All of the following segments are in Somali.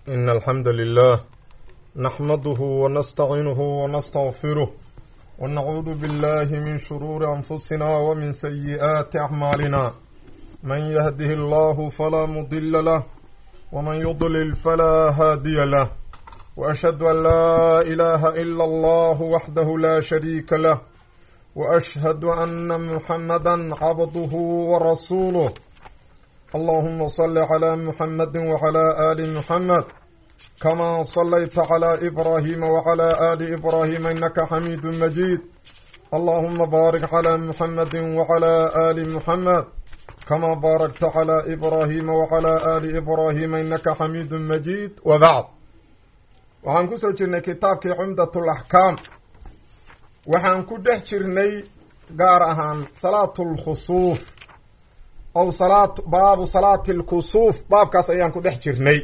إن الحمد لله نحمده ونستعينه ونستغفره ونعوذ بالله من شرور أنفسنا ومن سيئات أعمالنا من يهده الله فلا مضل له ومن يضلل فلا هادي له وأشهد أن لا إله إلا الله وحده لا شريك له وأشهد أن محمدا عبده ورسوله اللهم صل على محمد وعلى آل محمد كما صليت على إبراهيم وعلى آل إبراهيم إنك حميد مجيد اللهم بارك على محمد وعلى آل محمد كما باركت على إبراهيم وعلى آل إبراهيم إنك حميد مجيد وبعد waxaan ku soo jirnay kitaabkii cumdatul axkaam waxaan ku dhex jirnay gaar ahaan salaatul khusuuf ow salaat baabu salaati lkusuuf baabkaas ayaan ku dhex jirnay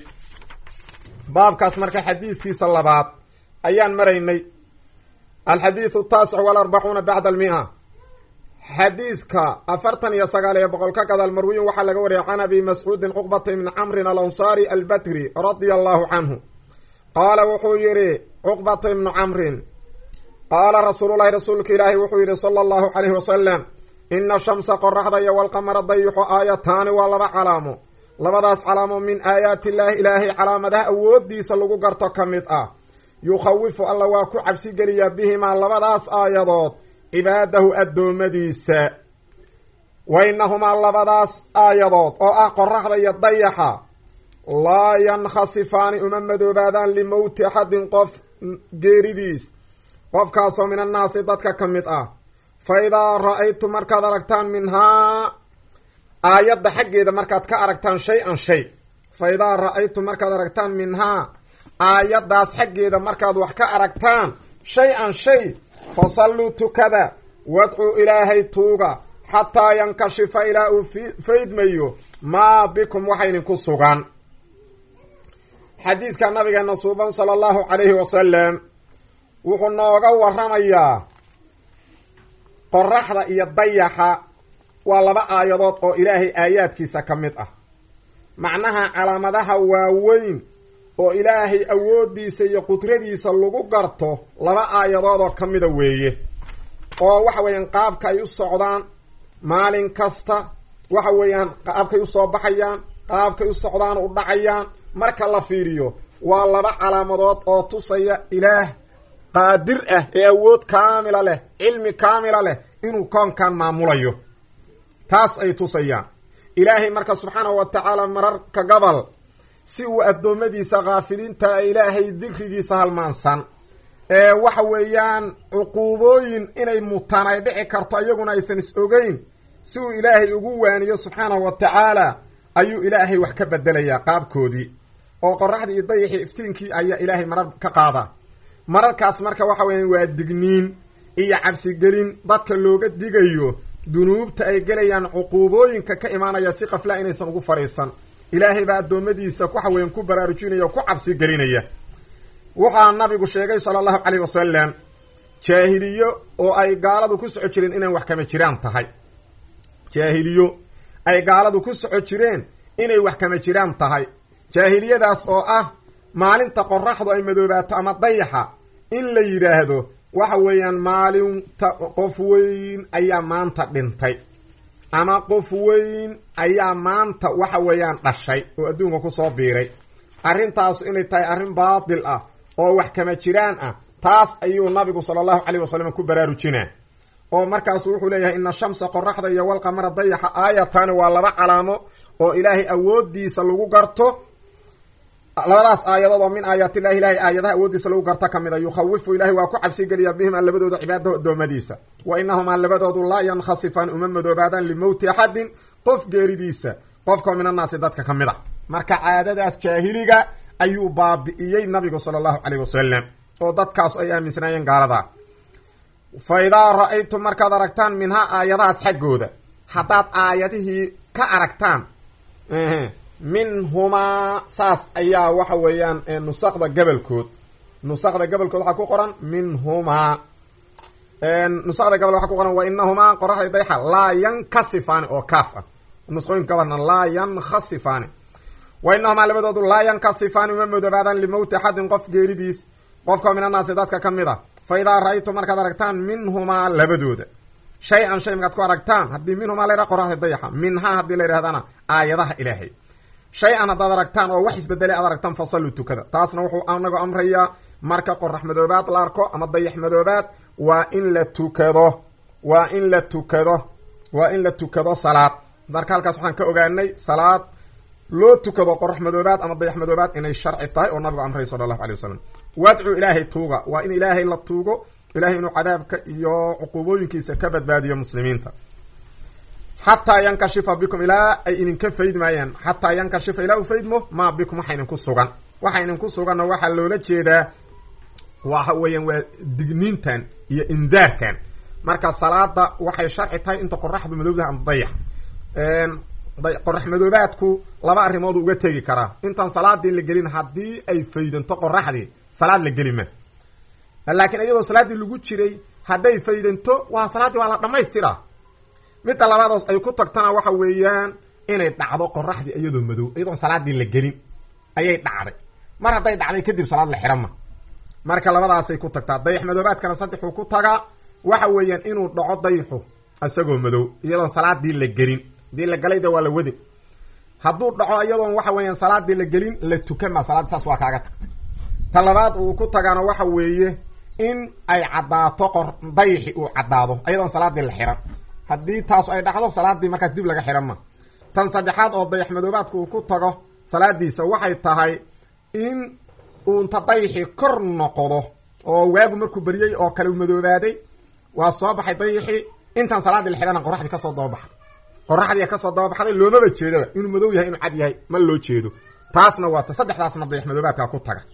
baabkaas marka xadiidkiisa labaad ayaan maraynay alxadiidu taasic walarbacuuna bacda almia xadiiska afartan iyo sagaal iyo boqol ka gadaal marwiyin waxaa laga wariyay can abi mascuudin cuqbata ibni camrin alansaari albadri radia allahu canhu qaala wuxuu yidhi cuqbata ibnu camrin qaala rasuululahi rasuulka ilaahi wuxuu yidhi sala allahu calayhi wasalam ina shamsa qoraxda iyo walqamara dayixu aayataani waa laba calaamo labadaas calaamo min aayaati illaahi ilaahay calaamadaha awoodiisa lagu garto ka mid ah yukhawifu alla waa ku cabsigeliyaa bihimaa labadaas aayadood cibaadahu addoommadiisa wa inahumaa labadaas aayadood oo ah qoraxda iyo dayaxa laa yankhasifaani uma madoobaadaan limowti axadin qof geeridiis qofkaasoo min annaasi dadka ka mid ah fa idaa ra-aytu markaad aragtaan minhaa aayadda xaggeeda markaad ka aragtaan shay-an shay fa idaa ra-aytu markaad aragtaan minhaa aayaddaas xaggeeda markaad wax ka aragtaan shay-an shay fa salluu tukada wadcuu ilaahay tuuga xataa yankashifa ilaa uu faydmayo maa bikum waxa idinku sugan xadiiska nabigeena suuban sala allahu calayhi wasalam wuxuu nooga waramayaa qoraxda iyo dayaxa waa laba aayadood oo ilaahay aayaadkiisa ka mid ah macnaha calaamadaha waaweyn oo ilaahay awooddiisa iyo qudradiisa lagu garto laba aayadood oo ka mida weeye oo waxa weeyaan qaabka ay u socdaan maalin kasta waxa weeyaan qaabkay usoo baxayaan qaabkay u socdaan u dhacayaan marka la fiiriyo waa laba calaamadood oo tusaya ilaah qaadir ah ee awood kaamila leh cilmi kaamila leh inuu koonkan maamulayo taas ay tusayaan ilaahay marka subxaanahu wa tacaala mararka gobol si uu addoommadiisa khaafiliinta ilaahay dikrigiisa halmaansan ee waxa weeyaan cuquubooyin inay mutaan ay dhici karto iyaguna aysan is ogeyn si uu ilaahay ugu waaniyo subxaanahu wa tacaala ayuu ilaahay wax ka bedelayaa qaabkoodii oo qoraxdii iyo dayaxii iftiinkii ayaa ilaahay marar ka qaadaa mararkaas marka waxa weeyaan waa digniin iyo cabsigelin dadka looga digayo dunuubta ay gelayaan cuquubooyinka ka imaanaya si qaflaa inaysan ugu fadhiisan ilaahay baa addoommadiisa waxa weyan ku baraarujinaya o ku cabsigelinaya waxaa nabigu sheegay sala allahu caleyh wasalam jaahiliyo oo ay gaaladu ku soco jireen inay wax kama jiraan tahay jaahiliyo ay gaaladu ku soco jireen inay wax kama jiraan tahay jaahiliyadaas oo ah maalinta qoraxdu ay madoobaato ama dayaxa in la yidhaahdo waxa weeyaan maalinta qof weyn ayaa maanta dhintay ama qof weyn ayaa maanta waxa weeyaan dhashay oo adduunka kusoo biiray arrintaasu inay tahay arrin baatil ah oo wax kama jiraan ah taas ayuu nabigu sala allahu caleyh wasalam ku baraarujinaa oo markaasu wuxuu leeyahay ina shamsa qoraxda iyo walqamara dayaxa aayataani waa laba calaamo oo ilaahay awoodiisa lagu garto labadaas aayadood oo min aayaatillahi ilahay aayadaha awooddiisa lagu garto ka mid a yukhawifu ilahay waa ku cabsigeliyaa bihimaa labadooda cibaadahu addoommadiisa wa inahumaa labadoodu laa yankhasifaan uma madoobaadaan limowti axadin qof geeridiisa qofkao min annaasi dadka ka mid a marka caadadaas jaahiliga ayuu baabi'iyey nabigu sala allahu caleyh wasalam oo dadkaas ay aaminsanaayeen gaalada fa idaa ra-aytum markaad aragtaan minhaa aayadahaas xaggooda haddaad aayadihii ka aragtaan minhumaa saas ayaa waxa weeyaan nusakda gabalkood nusakda gabalkood waxaa ku qoran minhumaa nusakda gabal waxaa ku qoran wa inahumaa qoraxda dayxa laa yankasifaani oo kaaf ah nusqooyin gabalna laa yankhasifaani wa inahumaa labadoodu laa yankasifaani uma madoobaadaan limowti axadin qof geeridiis qofka min annaasi dadka ka mid a fa idaa ra-aytum markaad aragtaan minhumaa labadooda shay-an shay markaad ku aragtaan haddii minhumaa layha qoraxda dayaxa minhaa haddii la yidhahdana aayadaha ilaahay shay-an haddaad aragtaan oo wax isbedelay aad aragtaan fasalluu tukada taasna wuxuu anagu amrayaa marka qorax madoobaad la arko ama dayax madoobaad waa in la tukado waa in la tukado waa in la tukado salaad marka halkaas waxaan ka ogaanay salaad loo tukado qorax madoobaad ama dayax madoobaad inay sharci tahay oo nabigu amray sala allahu alay wasalam wadcu ilaahay tuuga waa in ilaahay la tuugo ilahay inuu cadaabka iyo cuquubooyinkiisa ka badbaadiyo muslimiinta xataa yankashifa bikum ilaa ay idinka faydmayaan xataa yankashifa ilaa u faydmo maa bikum waxa idinku sugan waxa idinku suganna waxaa loola jeedaa waxa weeyaan waa digniintan iyo indaarkan marka salaada waxay sharci tahay inta qoraxdu madowdaha ama dayax qorax madoobaadku laba arrimood uga tegi karaa intaan salaadii la gelin haddii ay faydanto qoraxdii salaad la geli ma laakiin iyadoo salaaddii lagu jiray hadday faydanto waa salaaddii waa la dhamaystiraa midda labaadoos ay ku tagtana waxa weeyaan inay dhacdo qoraxdii iyadoo madow iyadoon salaadii la gelin ayay dhacday mar hadday dhacday kadib salaad la xihan ma marka labadaasay ku tagtaa dayax madoobaadkana saddexuu ku tagaa waxa weeyaan inuu dhaco dayxu isagoo madow iyadoon salaadii la gelin hadii la galay de waa la wadi hadduu dhaco iyadoon waxa weeyaan salaadii la gelin la tukan maa salaadii saas waa kaaga tagtay ta labaad uu ku tagaana waxa weeye in ay caddaato qor dayxi uu caddaado iyadoon salaadii la xihan haddii taasu ay dhacdo salaadii markaas dib laga xihan ma tan saddexaad oo dayax madoobaadku uu ku tago salaadiisa waxay tahay in uunta dayxi kor noqdo oo waagu markuu beriyey oo kale u madoobaaday waa soo baxay dayxi intaan salaadii la xihana qoraxdii kasoo dababaxday qoraxdii kasoo dababaxday loomaba jeedaba inuu madow yahay inuu cad yahay ma loo jeedo taasna waa ta saddexdaasna dayax madoobaadka ku taga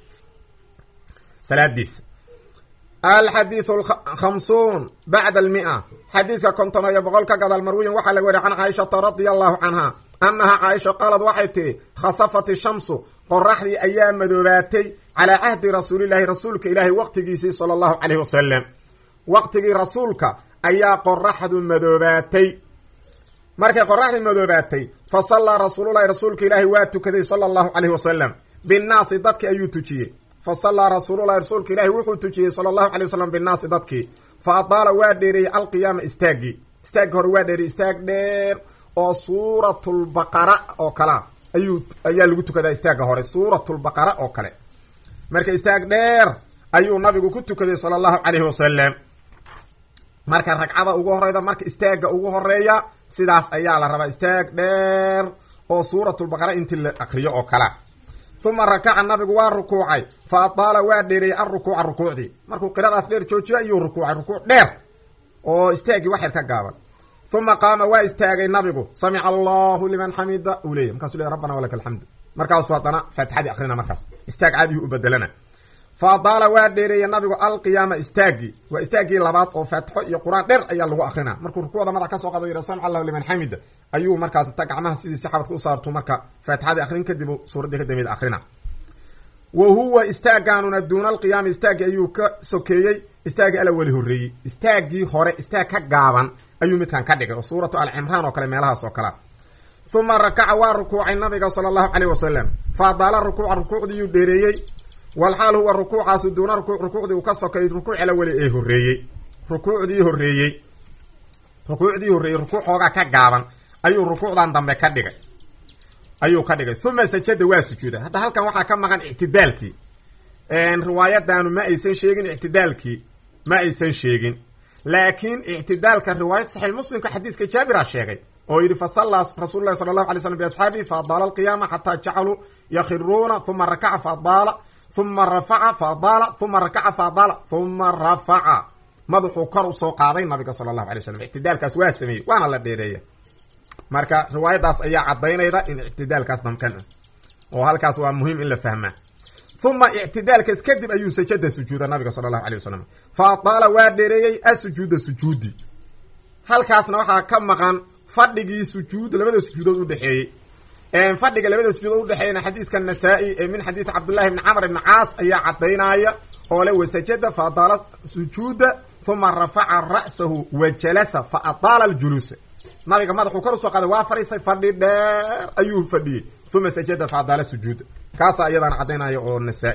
salaadiisa alxadiidu khamsuun bacda almia xadiiska konton iyo boqol ka gadaal marwiyin waxaa laga wariy can caaishata radia allahu canha annahaa caaisha qaalad waxay tihi khasafat ishamsu qoraxdii ayaa madoobaatay calaa cahdi rasuulillahi rasuulka ilaahi waqtigiisii sala allahu caleyh wasalam waqtigii rasuulka ayaa qoraxdu madoobaatay markay qoraxdii madoobaatay fa sallaa rasuululahi rasuulka ilaahi waa tukaday sala allahu caleyh wasalam binnaasi dadki ayuu tujiyey fa sallaa rasuululahi rasuulka ilaahi wuxuu tujiyey sala allahu calay wasalam binnaasi dadkii fa adaala waa dheereeyey alqiyaama istaaggii istaaggi hore waa dheereeyey istaag dheer oo suuratulbaqara oo kalea ayuu ayaa lagu tukadaa istaagga hore suuratulbaqara oo kale marka istaag dheer ayuu nabigu ku tukaday sala allahu caleyhi wasalam marka ragcada ugu horeyda marka istaagga ugu horeeya sidaas ayaa la rabaa istaag dheer oo suuratulbaqara intii la akriyo oo kalea uma rakaca nabigu waa rukuucay fa adaala waa dheereeyey alrukuuca rukuucdii markuu qiradaas dheer joojiyo ayuu rukuucay rukuuc dheer oo istaaggii wax yar ka gaaban uma qaama waa istaagay nabigu samica allahu liman xamida uu leeyay markasu le rabbana walaka alxamdu markaasu haddana faatixadii akrina markaas istaag caadiyuu u bedelana fa adaala waa dheereeyey nabigu alqiyaama istaaggii waa istaaggii labaad oo faatixo iyo qur-aan dheer ayaa lagu akrinaa markuu rukuucda madax ka soo qado yidha samica allahu liman xamida ayuu markaas ta gacmaha sidii saxabadka u saartu marka faatixadii akrin kadib suuraddii ka dambeyd akrina wa huwa istaaggaanuna duuna alqiyaami istaaggii ayuu ka sokeeyey istaaggii ala weli horreeyey istaaggii hore istaag ka gaaban ayuu midkan ka dhigay oo suuratu alcimraan oo kale meelahaas oo kalea uma rakaca waa rukuucay nabiga sala allahu caleyh wasalam fa adaala rukuuca rukuucdiiyuu dheereeyey walxaal huwa rukuucaasu duuna rukuuc rukuucdii uu ka sokeeyey rukuuc ala weli ee horreeyey rukuucdii horreeyey rukuucdii horreeyey rukuuc xoogaa ka gaaban ayuu rukuucdan dambe ka dhigay ayuu ka dhigay uma sajada waa sujuuday hadda halkan waxaa ka maqan ictidaalkii riwaayadanu ma aysan sheegin ictidaalkii ma aysan sheegin laakiin ictidaalka riwaayad saxiix muslimka xadiiska jaabira sheegay oo yidhi fa sallaa rasuulu lahi sala allahu alay slam biasxaabihi fa adaala alqiyaama xataa jacaluu yakhiruuna uma rakaca fa adaala uma rafaca fa adaala uma rakaca fa adaala uma rafaca madaxuu kor usoo qaaday nabiga sala allahu alay slam ictidaalkaas waa sameeyey waana la dheereeya marka riwaayadaas ayaa caddaynayda in ictidaalkaas damkan ah oo halkaas waa muhiim in la fahmaa uma ictidaalkaas kadib ayuu sajada sujuuda nabiga sala allahu alay wasalam fa adaala waa dheereeyey asujuuda sujuudi halkaasna waxaa ka maqan fadhigii sujuud labada sujuudood udhexeeyey fadhiga labada sujuudood udhexeeyana xadiiska nasaa-i ee min xadiidi cabdullahi bni camr ibni caas ayaa caddaynaya oo le wasajada fa adaala sujuuda uma rafaca ra'sahu wa jalasa fa adaala aljuluusa nabiga madaxuu kor usoo qaaday waa fadhiisay fadhi dheer ayuu fadhiyey uma sajada facdala sujuuda kaasaa iyadaan caddaynaya oo nasaa-i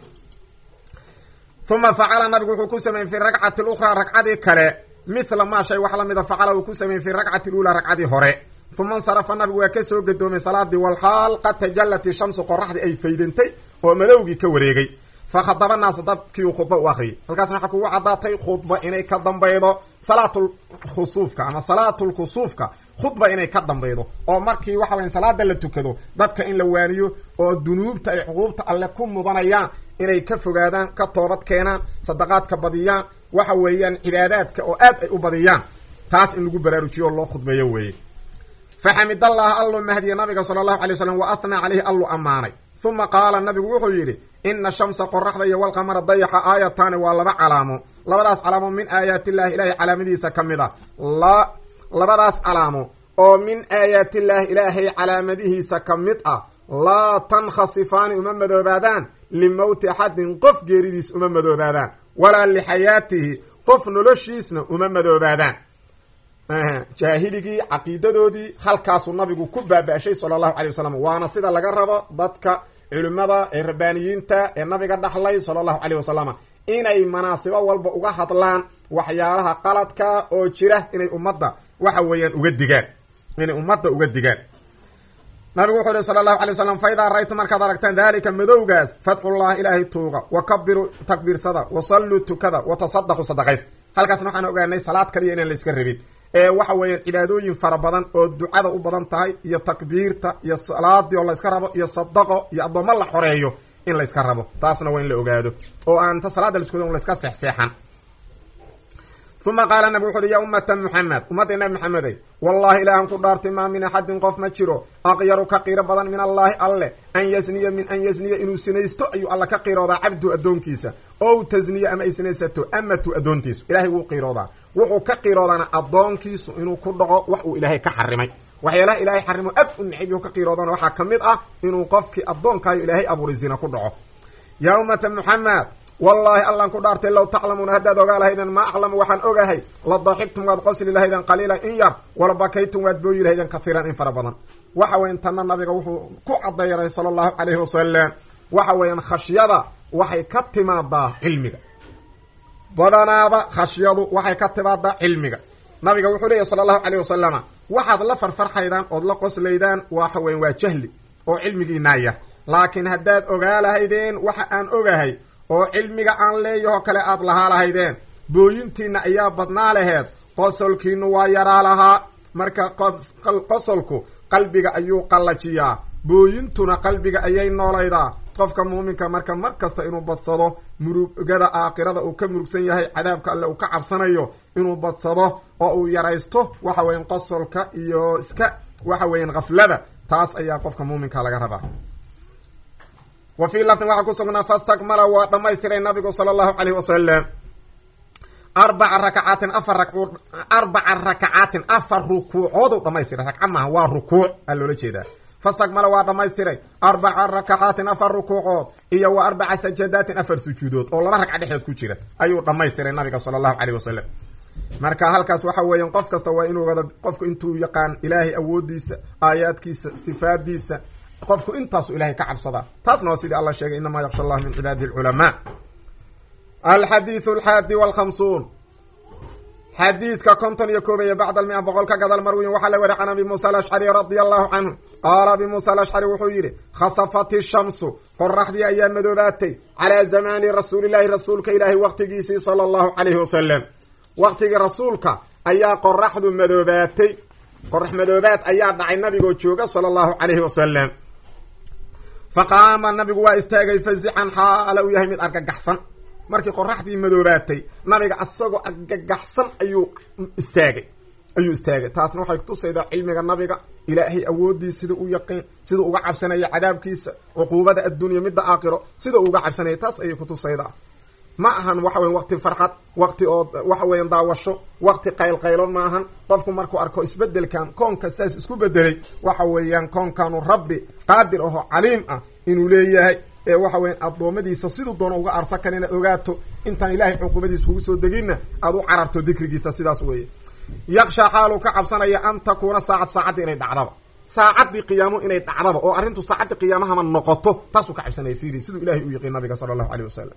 uma facala nabigu wuxuu ku sameeyey fi ragcati lukhraa ragcadii kale mithla maa shay wax lamida facala uu ku sameeyey fi ragcati luulaa ragcadii hore uma insarafa nabigu waa ka soo gadoomay salaadii walxaal qad tajallat ishamsu qoraxdii ay faydantay oo madowgii ka wareegay fa khadaba naasa dadkiiu khudba u akriyay halkaasna waxaa kugu caddaatay khudba inay ka dambaydo salaatulkhusuufka ama salaatulkusuufka khudba inay ka dambaydo oo markii waxa waya salaada la tukado dadka in la waaniyo oo dunuubta ay cuquubta alle ku mudanayaan inay ka fogaadaan ka toobad keenaan sadaqaadka badiyaan waxa weeyaan cibaadaadka oo aad ay u badiyaan taas in lagu baraarujiyo oo loo khudbeeyo weeye faxamid allaha allu mahdiya nabiga sala allahu alay wasalam wa athnaa caleyhi allu ammaanay uma qaala nabigu wuxuu yidhi ina shamsa qoraxda iyo walqamara dayaxa aayataani waa laba calaamo labadaas calaamo min aayaatillahi ilaahay calaamadiisa ka mid a la labadaas calaamo oo min aayaatillaahi ilaahay calaamadihiisa ka mid ah laa tankhasifaani uma madoobaadaan limowti axadin qof geeridiis uma madoobaadaan walaa lixayaatihi qof noloshiisna uma madoobaadaan jaahiligii caqiidadoodii halkaasuu nabigu ku baaba-shay sala allahu calay wasalam waana sida laga rabo dadka culimada ee rabbaaniyiinta ee nabiga dhaxlay sala allahu caleyh wasalam inay manaasibo walba uga hadlaan waxyaalaha qaladka oo jira inay ummadda waxa weeyaan uga digaan inay ummadda uga digaan nabigu wuxuu yihi sala allahu alay wasalam fa idaa ra-ytu markaad aragtaan daalika madowgaas fadxullah ilaahay tuuga wa kabiru takbiirsada wa salluu tukada wa tasadaqu sadaqaysta halkaasna waxaan ogaanay salaad kaliya inaan la iska rabin ee waxa weeyaan cibaadooyin fara badan oo ducada u badan tahay iyo takbiirta iyo salaadii oo layska rabo iyo sadaqo iyo addoommo la xoreeyo in layska rabo taasna waa in la ogaado oo aan ta salaada la tukado layska seexseexan uma qaala nabi wuxu uhi yaa ummata muxamed ummadda nabi maxamedey wallahi ilaahan ku dhaartay maa min axadin qof ma jiro aqyaru ka qiiro badan min allaahi alle an yasniya min an yasniya inuu sinaysto ayuu alla ka qiiroodaa cabdu addoonkiisa ow tasniya ama ay sinaysato amatu addoontiisu ilahay wuu qiiroodaa wuxuu ka qiiroodaana addoonkiisu inuu ku dhaco wax uu ilaahay ka xarimay waxyaalaha ilaahay xarimo aad u necib ka qiiroodana waxaa ka mid ah inuu qofkii addoonkaayo ilaahay abuuray zina ku dhaco yaa ummata muxamed wallaahi allaan ku dhaartay low taclamuuna haddaad ogaa lahayden maa aclamu waxaan ogahay la daxigtum waad qosli lahayden qaliilan in yar wala bakaytum waad booyi lahayden kathiiran in fara badan waxa weyan tanna nabiga wuxuu ku cadayray sala allahu calayhi wasalam waxa weeyaan khashyada waxay ka timaadaa cilmiga badanaaba khashyadu waxay ka timaadaa cilmiga nabiga wuxuu leeyahy sala allahu calayh wasalama waxaad la farfarxaydaan ood la qoslaydaan waxa weyan waa jahli oo cilmigiinaa yar laakiin haddaad ogaa lahaydeen waxa aan ogahay oo cilmiga aan leeyaho kale aad lahaa lahaydeen booyintiina ayaa badnaa laheed qosolkiinu waa yaraa lahaa marka qosolku qalbiga ayuu qallajiyaa booyintuna qalbiga ayay noolaydaa qofka muuminka marka mar kasta inuu badsado murugada aakhirada uu ka murugsan yahay cadaabka alle uu ka cabsanayo inuu badsado oo uu yaraysto waxa weyan qosolka iyo iska waxa weyan khaflada taas ayaa qofka muuminka laga rabaa wa fii lafdin waxaa ku sugnaa fastakmala waa dhamaystiray nabigu sala allahu caleyhi wasalam arbaca rakacaatin afar rau arbaca rakacaatin afar rukuucood u dhamaystiray ragca maaha waa rukuuc aa loola jeedaa fastakmala waa dhamaystiray arbaca rakacaatin afar rukuucood iyo wa arbaca sajadaatin afar sujuudood oo laba ragca dhexdood ku jira ayuu dhamaystiray nabiga sala allahu caleyh wasalam marka halkaas waxa weeyaan qof kasta waa inuu wada qofku intuu yaqaan ilaahay awoodiisa aayaadkiisa sifaadiisa qofku intaasu ilahay ka cabsadaa taasna waa sidii alla sheegay inamaa yaksha allah min cibaadihi alculamaa alxadiidu alxaadi walkhamsuun xadiidka konton iyo koobaya bacda almia boqol ka gadal marwiyin waxaa la wari can abi muusa alashcari radia allahu canhu qaala abi muusa alashcari wuxuu yidhi khasafat ishamsu qoraxdii ayaa madoobaatay calaa zamaani rasuulillahi rasuulka ilaahi waqtigiisii sala allahu calayhi wasalam waqtigii rasuulka ayaa qoraxdu madoobaatay qorax madoobaad ayaa dhacay nabigoo jooga sala allahu calayhi wasalam fa qaama nabigu waa istaagay fazican xaala uu yahay mid argagaxsan markii qoraxdii madoobaatay nabiga asagoo argagaxsan ayuu istaagay ayuu istaagay taasna waxay kutusaydaa cilmiga nabiga ilaahay awoodii sida u yaqiin sidau uga cabsanaya cadaabkiisa cuquubada adduunya midda aakhiro sida uu uga cabsanaya taas ayay kutusaydaa ma ahan waxa weyan waqti farxad waqti oo waxa weyan daawasho waqti qaylqaylo ma ahan qofku markuu arko isbedelkan koonka saas isku bedelay waxa weeyaan koonkanu rabbi qaadir aho caliim ah inuu leeyahay ee waxa weyan addoommadiisa siduu doono uga arsan kara inaad ogaato intaan ilaahay cuquubadiisa kugu soo deginna aad u cararto dikrigiisa sidaas weeye yakshaa xaaluu ka cabsanaya an takuuna saacad saacadda inay dhacdaba saacaddii qiyaamo inay dhacdaba oo arrintu saacaddii qiyaamahama noqoto taasuu ka cabsanaya fiiri siduu ilahay u yaqiin nabiga sala allahu aleyh wasalam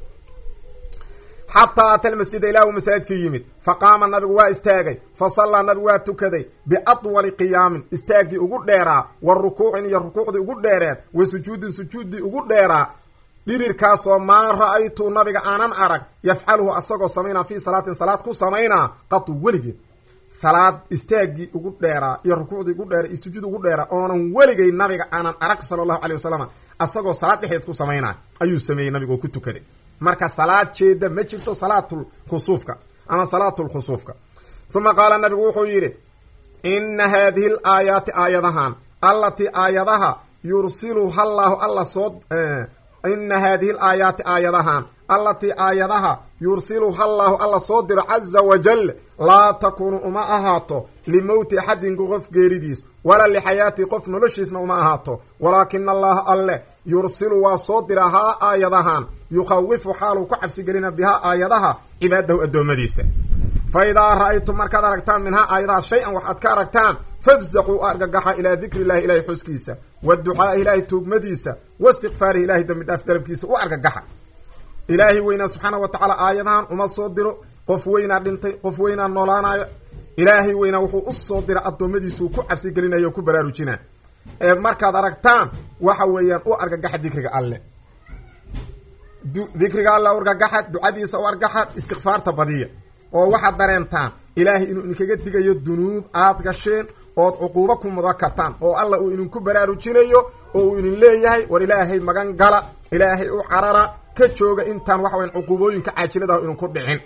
xataa ata lmasjida ilah uu masaajidka yimid fa qaama nabigu waa istaagay fa sallaa nabigu waa tukaday biatwali qiyaamin istaaggii ugu dheeraa wa rukuucin iyo rukuucdii ugu dheereed wa sujuudin sujuuddii ugu dheeraa dhirirkaasoo maa ra-aytu nabiga aanan arag yafcaluhu asagoo samaynaa fii salaatin salaad ku samaynaa qatu weligeed salaad istaaggii ugu dheeraa iyo rukuucdii ugu dheera iyo sujuud ugu dheeraa oonan weligay nabiga aanan arag sala allahu caley wasalam asagoo salaad dhexdeed ku samaynaa ayuu sameeyey nabiga oo ku tukaday marka salaad jeeda ma jirto salaatul kusuufka ama salaatul khusuufka uma qaala nabigu wuxuu yidhi ina haadihi l aayaati aayadahan allatii aayadaha yursiluha allaahu alla soo ina haadihi l aayaati aayadahan allatii aayadaha yursiluha allaahu alla soo diro caza wajal laa takuunu uma ahaato limowti axadinku qof geeridiis walaa lixayaati qof noloshiisna uma ahaato walaakina allaha alle yursilu waa soo dira haa aayadahan yukhawifu xaaluu ku cabsigelina bihaa aayadaha cibaadahu addoommadiisa fa idaa ra-aytum markaad aragtaan minhaa aayadaha shay-an waxaad ka aragtaan fafsaquu argagaxa ilaa dikri illahi ilahay xuskiisa wa ducaai ilaahay tuugmadiisa wa istikfaarihi ilahay dambi dhaaf dalabkiisa u argagaxa ilaahay weynaa subxaana wa tacaala aayadahan uma soo diro qof weynaa dhintay qof weynaa noolaanayo ilaahay weynaa wuxuu u soo dira addoommadiisuu ku cabsigelinaya o ku baraarujinaa ee markaad aragtaan waxa weeyaan u argagaxa dikriga alle dikriga alle u argagaxa ducadiisa u argaxa istikfaarta badiya oo waxaad dareentaan ilaahay inuu idinkaga digayo dunuub aad gasheen ood cuquubo ku mudan kartaan oo alla uu idinku baraarujinayo oo uu idin leeyahay war ilaahay magan gala ilaahay u carara ka jooga intaan waxa weyan cuquubooyinka caajiladaah idinku dhicin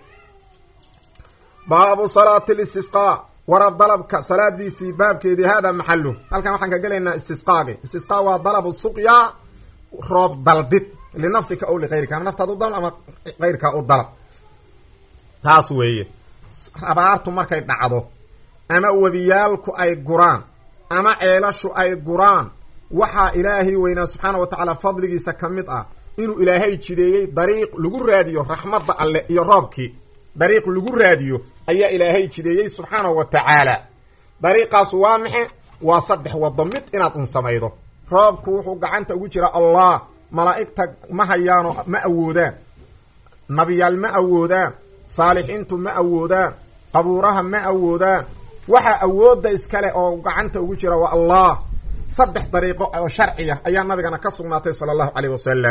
baabu salaati listisqaa warab dalabka salaadiisii baabkeedii hada maxalu halkan waxaan ka gelaynaa istisqaagi istisqaa waa dalabu suqyaa roob dalbid linafsika ow likayrika ama naftaad u dalab ama keyrkaa u dalab taas weeye abaartu markay dhacdo ama webiyaalku ay guraan ama ceelashu ay guraan waxaa ilaahay weynaa subxaana wa tacaala fadligiisa ka mid ah inuu ilaahay jideeyey dariiq lagu raadiyo raxmadda alle iyo roobkii dariiq lagu raadiyo ayaa ilaahay jideeyey subxaanahu wa tacaala dariiqaas waa maxe waa saddex wado mid inaad un samaydo roobku wuxuu gacanta ugu jiraa allah malaa'igta ma hayaano ma awoodaan nabiyaal ma awoodaan saalixiintu ma awoodaan qabuuraha ma awoodaan waxaa awoodda iskale oo gacanta ugu jira waa allah saddex dariiqo oo sharciya ayaa nabigana ka sugnaatay sala allahu caleyh wasalam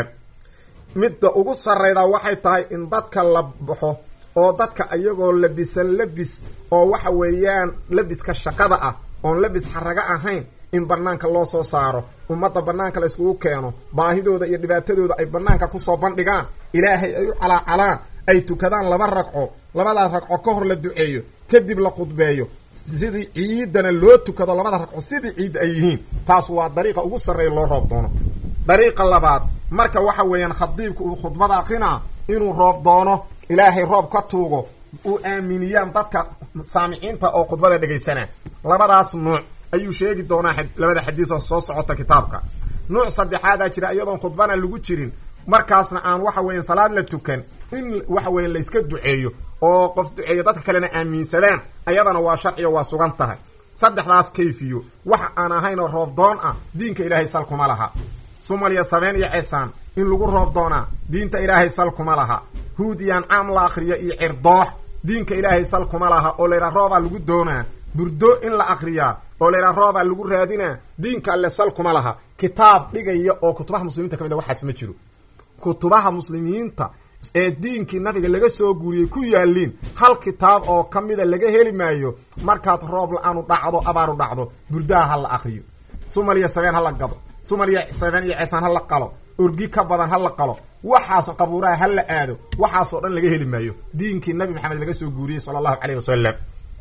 midda ugu sarraydaa waxay tahay in dadka la baxo oo dadka iyagoo labisan labis oo waxa weeyaan labiska shaqada ah oon labis xaraga ahayn in banaanka loo soo saaro ummadda banaanka la iskugu keeno baahidooda iyo dhibaatadooda ay banaanka kusoo bandhigaan ilaahay ay u calaacalaan ay tukadaan laba ragco labadaas ragco ka hor la duceeyo kadib la khudbeeyo sidii ciidana loo tukado labada ragco sidii ciidda ay yihiin taas waa dariiqa ugu sarreeya loo roob doono dariiqa labaad marka waxa weeyaan khadiibka uu khudbada akrinaa inuu roob doono ilaahay roob ka tuugo uu aaminiyaan dadka saamiciinta oo khudbada dhegaysanaa labadaas nuuc ayuu sheegi doonaa labada xadiis oo soo socota kitaabka nuuc saddexaadaa jira iyadoon khudbana lagu jirin markaasna aan waxa weyan salaad la tukan in waxa weyan layska duceeyo oo qof duceeyo dadka kalena aaminsadaan ayadana waa sharciyo waa sugan tahay saddexdaas kayfiyo waxa aan ahayn oo roob doon ah diinka ilaahay sal kuma laha sumaliya sabeen iyo ceesaan in lagu roob doonaa diinta ilaahay sal kuma laha huud iyo ancaam la akriyo iyo cirdoox diinka ilaahay sal kuma laha oo layidhaha roobaa lagu doonaa burdo in la akriyaa oo layidhaha roobaa lagu raadinaa diinka alle sal kuma laha kitaab dhigaya oo kutubaha muslimiinta ka mid a waxaas ma jiro kutubaha muslimiinta ee diinkii nabiga laga soo guuriyey ku yaaliin hal kitaab oo ka mida laga heli maayo markaad roob la-aanu dhacdo abaaru dhacdo burdaha ha la akriyo sumaliya sabeen ha la gado sumaliya sabeen iyo ceesaan ha la qalo orgi ka badan ha la qalo waxaasoo qabuuraha ha la aado waxaasoo dhan laga heli maayo diinkii nabi maxamed laga soo guuriyey sala allahu caleyh wasalam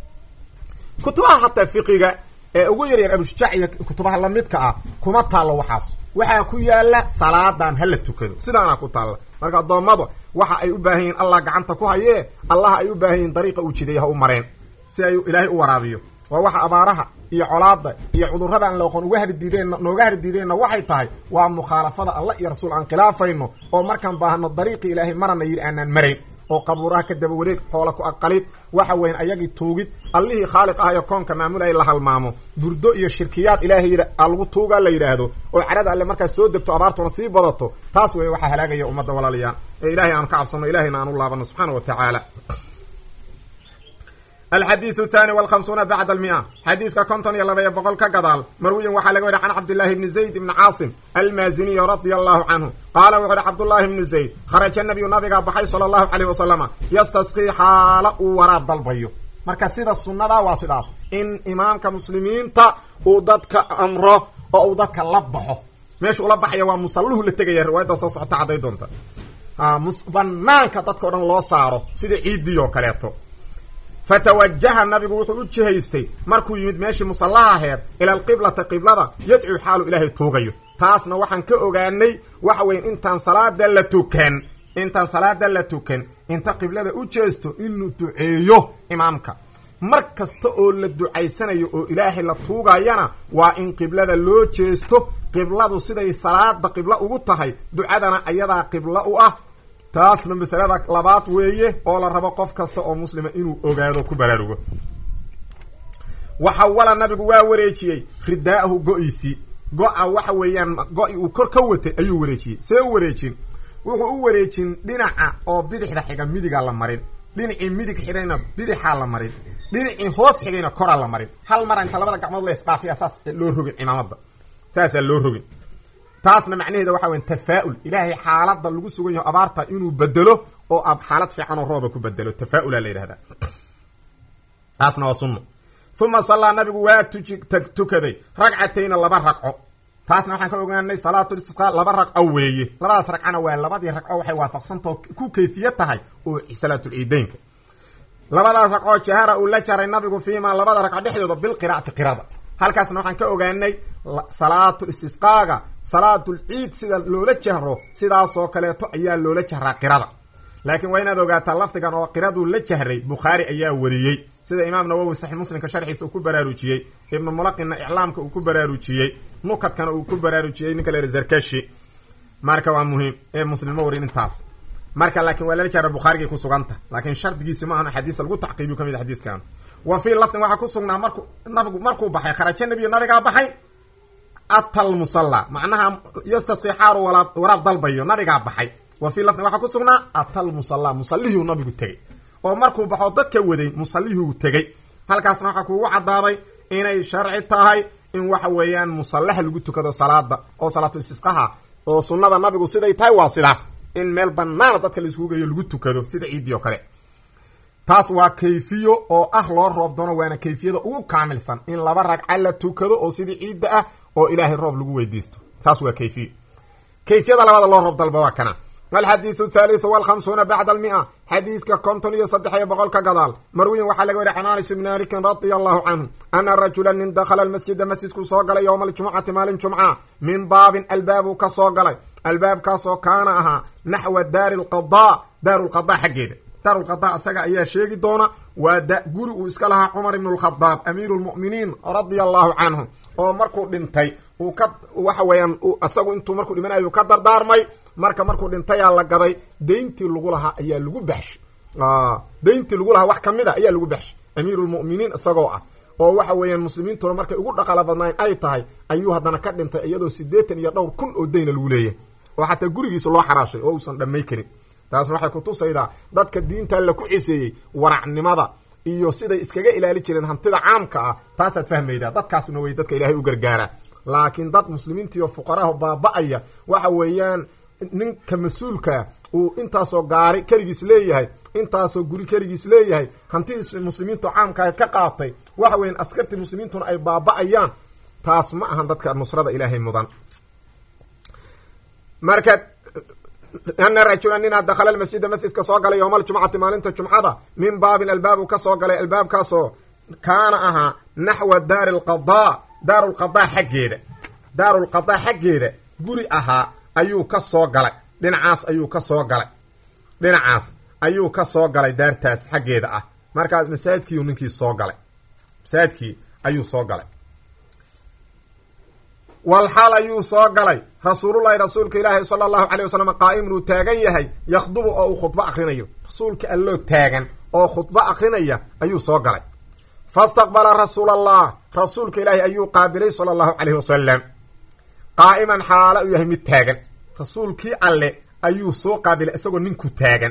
kutubaha hataa fiqiga ee ugu yaryar abushujaac iyo kutubaha lamidka ah kuma taallo waxaas waxaa ku yaala salaadan ha la tukado sidaanaa ku taalla marka addoommadu waxa ay u baahan yihin allah gacanta ku hayee allah ay u baahan yihin dariiqa uu jideeya ha u mareen si ay ilaahay u waraabiyo waa waxa abaaraha iyo colaada iyo cudurrada aan la oqon uga hardiideen nooga hardiideenna waxay tahay waa mukhaalafada allah iyo rasuul aan khilaafayno oo markaan baahano dariiqii ilaahay marana yidhi aanaan marayn oo qabuuraha ka daba wareeg xoola ku aqalid waxa weyn ayagii tuugid allihii khaaliq ah iyo koonka maamulaya la halmaamo burdo iyo shirkiyaad ilaahay lagu tuugaa la yidhaahdo oo carada alle markaas soo degto abaartuna sii badato taas wey waxaa halaagaya ummadda walaalayaan ee ilahay aanu ka cabsano ilahayna aan u laabano subxaana wa tacaala alxadiidu thani walkhamsuuna bacda almia xadiiska konton iyo laba iyo boqol ka gadaal marwiyin waxaa laga wariy can cabdillahi bni zayd ibni caasim almaaziniy radia allahu canhu qaala wuxu uhi cabdullahi bnu zayd kharaja nabiyu nabigaa baxay sala allahu caleyh wasalama yastasqii xaala uu waraab dalbayo marka sida sunnadaa waa sidaas in imaamka muslimiinta uu dadka amro oo uu dadka la baxo meesha ula baxaya waa musalluhu la tegaya riwaayadda soo socota cadday doonta banaanka dadka o dhan loo saaro sida ciiddii oo kaleeto fatawajaha nabigu wuxuu u jihaystay markuu yimid meeshii musallaha aheed ila alqiblata qiblada yadcuu xaalu ilaahay tuugayo taasna waxaan ka ogaanay waxa weya intaan salaada la tukan intaan salaada la tukan inta qiblada u jeesto inuu duceeyo imaamka mar kasta oo la ducaysanayo oo ilaahay la tuugayana waa in qiblada loo jeesto qibladu siday salaada qiblo ugu tahay ducadana ayadaa qiblo u ah taasna masalada labaad weeye oo la rabo qof kasta oo muslima inuu ogaado ku baraarugo waxawala nabigu waa wareejiyey ridaa'ahu go-iisii go-a waxa weeyaan go-i uu kor ka watay ayuu wareejiyey see u wareejin wuxuu u wareejin dhinaca oo bidixda xiga midigaa la marin dhinacii midig xigayna bidixaa la marin dhinacii hoos xigayna koraa la marin hal mara inta labada gacmood la isdhaafiya saas loo rogin cimaamada saasaa loo rogin taasna macnaheeda waxa weya tafaa-ul ilaahay xaalada lagu sugan yaho abaarta inuu bedelo oo ab xaalad fiican oo rooba ku bedelo tafaa-ula la yidhahdaa taasna waa sunno uma sallaa nabigu waa tuji tukaday ragcatayna laba ragco taasna waxaan ka ogaanay salaatul istisqaa laba ragco weeye labadaas ragcana waa labadii ragco waxay waafaqsantao ku kayfiya tahay oo salaatul ciideynka labadaas ragcoo jahara uu la jaray nabigu fiimaa labada ragco dhexdooda bilqiraa'ati qirada halkaasna waxaan ka ogaanay salaatul istisqaaga salaatul ciid sida loola jahro sidaasoo kaleeto ayaa loola jahraa qirada laakiin waa inaad ogaataa lafdigan oo qiraduu la jahray bukhaari ayaa wariyey sida imaam nawowi saxiix muslimka sharxiisa uu ku baraarujiyey ibnu mulaqinna iclaamka uu ku baraarujiyey nukadkana uu ku baraarujiyey ninka la zarkashi marka waa muhiim ee muslimo warin intaas marka laakiin waa lala jahra bukhaarigay ku suganta laakiin shardigiisi ma ahan xadiisa lagu tacqiibiyo ka mid a xadiiskan wa fii lafdin waxaa ku sugnaa marku nabigu markuu baxay kharaja nabiyu nabigaa baxay atal musalla macnaha yastasqi xaaru waraab dalbayo nabigaa baxay wa fii lafdin waxaa ku sugnaa atal musalla musallihii nabigu tegey oo markuu baxo dadka waday musallihuu tegey halkaasna waxaa kuugu caddaaday inay sharci tahay in waxa weeyaan musallaha lagu tukado salaada oo salaatu istisqaha oo sunnada nabigu siday tahay waa sidaas in meel banaana dadka la iskugu geeyo lagu tukado sida ciiddii oo kale taas waa kayfiyo oo ah loo roob doono waana kayfiyada ugu kaamilsan in laba ragca la tukado oo sidii ciidda ah oo ilaahay roob lagu weydiisto taas waa kayfiyo kayfiyada labada loo roob dalba waa kana alxadiidu thaalithu walkhamsuuna bacda almia xadiiska konton iyo saddex iyo boqol ka gadaal marwiyin waxaa laga wariy can anas bni malikin radia allahu canhu ana rajula nin dakhala almasjida masjidkuu soo galay yowma aljumcati maalin jumca min baabin albaabuu ka soo galay albaabkaasoo kaana ahaa naxwa daari lqada daaru lqada xaggeeda daaru lqada isaga ayaa sheegi doona waa guri uu iska lahaa cumar ibn lkhadaab amiiru lmu'miniin radia allahu canhu oo markuu dhintay uu ka waxa weeyaan isagu intuu markuu dhimanayo ka dardaarmay marka markuu dhintayaa la gaday deyntii lagu lahaa ayaa lagu baxshay deyntii lagu lahaa wax kamid a ayaa lagu baxshay amiirulmu'miniin isagoo ah oo waxa weeyaan muslimiintuna markay ugu dhaqaala badnayn ay tahay ayuu haddana ka dhintay iyadoo siddeetan iyo dhowr kun oo deyna lagu leeyahay oo xataa gurigiisa loo xaraashay oo uusan dhammay karin taasna waxay kutusaydaa dadka diinta la ku ciseeyey waracnimada iyo siday iskaga ilaali jireen hantida caamka ah taasaad fahmaydaa dadkaasna way dadka ilaahay u gargaara laakiin dad muslimiintiiyo fuqaraha baaba-aya waxa weeyaan ninka mas-uulkaa uu intaasoo gaari keligiis leeyahay intaasoo guri keligiis leeyahay hantidii muslimiintu caamkaa ka qaatay waxa weyan askartii muslimiintuna ay baaba-ayaan taas ma ahan dadka nusrada ilaahay mudan marka ana rajula ninaa dakhala almasjida masjidka soo galay yowma aljumcati maalinta jumcada min baabin albaabu ka soo galay albaabkaasoo kaana ahaa naxwa daari lqadaa daaru lqadaa xaggeeda daaru lqadaa xaggeeda guri ahaa ayuu ka soo galay dhinacaas ayuu ka soo galay dhinacaas ayuu ka soo galay daartaas xaggeeda ah markaas masaajidkiiu ninkii soo galay masaajidkii ayuu soo galay walxaal ayuu soo galay rasuulullahi rasuulka ilaahi sala allahu calay wasalam qaa'imun uu taagan yahay yakhdubu oo uu khudbo akrinayo rasuulka alloo taagan oo khudbo akrinaya ayuu soo galay fastaqbala rasuul allah rasuulka ilaahi ayuu qaabilay sala allahu calayhi wasalam qaa'iman xaala uu yahay mid taagan rasuulkii alle ayuu soo qaabilay isagoo ninku taagan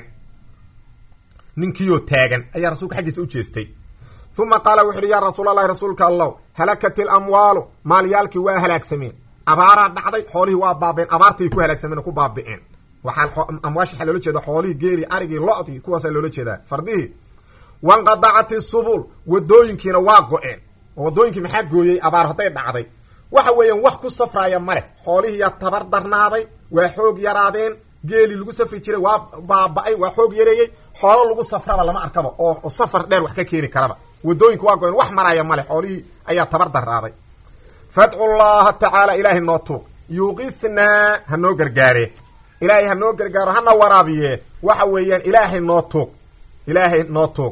ninkiioo taagan ayaa rasuulka xaggiisa u jeestay uma qaala wuxu uhi yaa rasuul allahi rasuulka allow halakat ilamwaalu maalyaalkii waa halaagsameen abaaraa dhacday xoolihii waa baabeen abaartay ku halaagsameen oo ku baabi'een waxaa amwaash waxaa loola jeeda xoolihii geeli arigii lo-dii kuwaasaa loola jeedaa fardihii wanqadacat isubul wadooyinkiina waa go-een oo wadooyinkii maxaa gooyey abaar hadday dhacday waxa weeyaan wax ku safraaya ma leh xoolihiiyaa tabar darnaaday waa xoog yaraadeen geeli lagu safri jiray waa baaba-ay waa xoog yareeyey xoolo lagu safraba lama arkaba oo safar dheer wax ka keeni karaba wadooyinka waa go-een wax maraya male xoolihii ayaa tabar daraaday fadcu llaha tacaala ilaahay noo tuug yuqithnaa ha noo gargaare ilaahay ha noo gargaaro hana waraabiye waxa weeyaan ilaahay noo tuug ilaahay noo tuug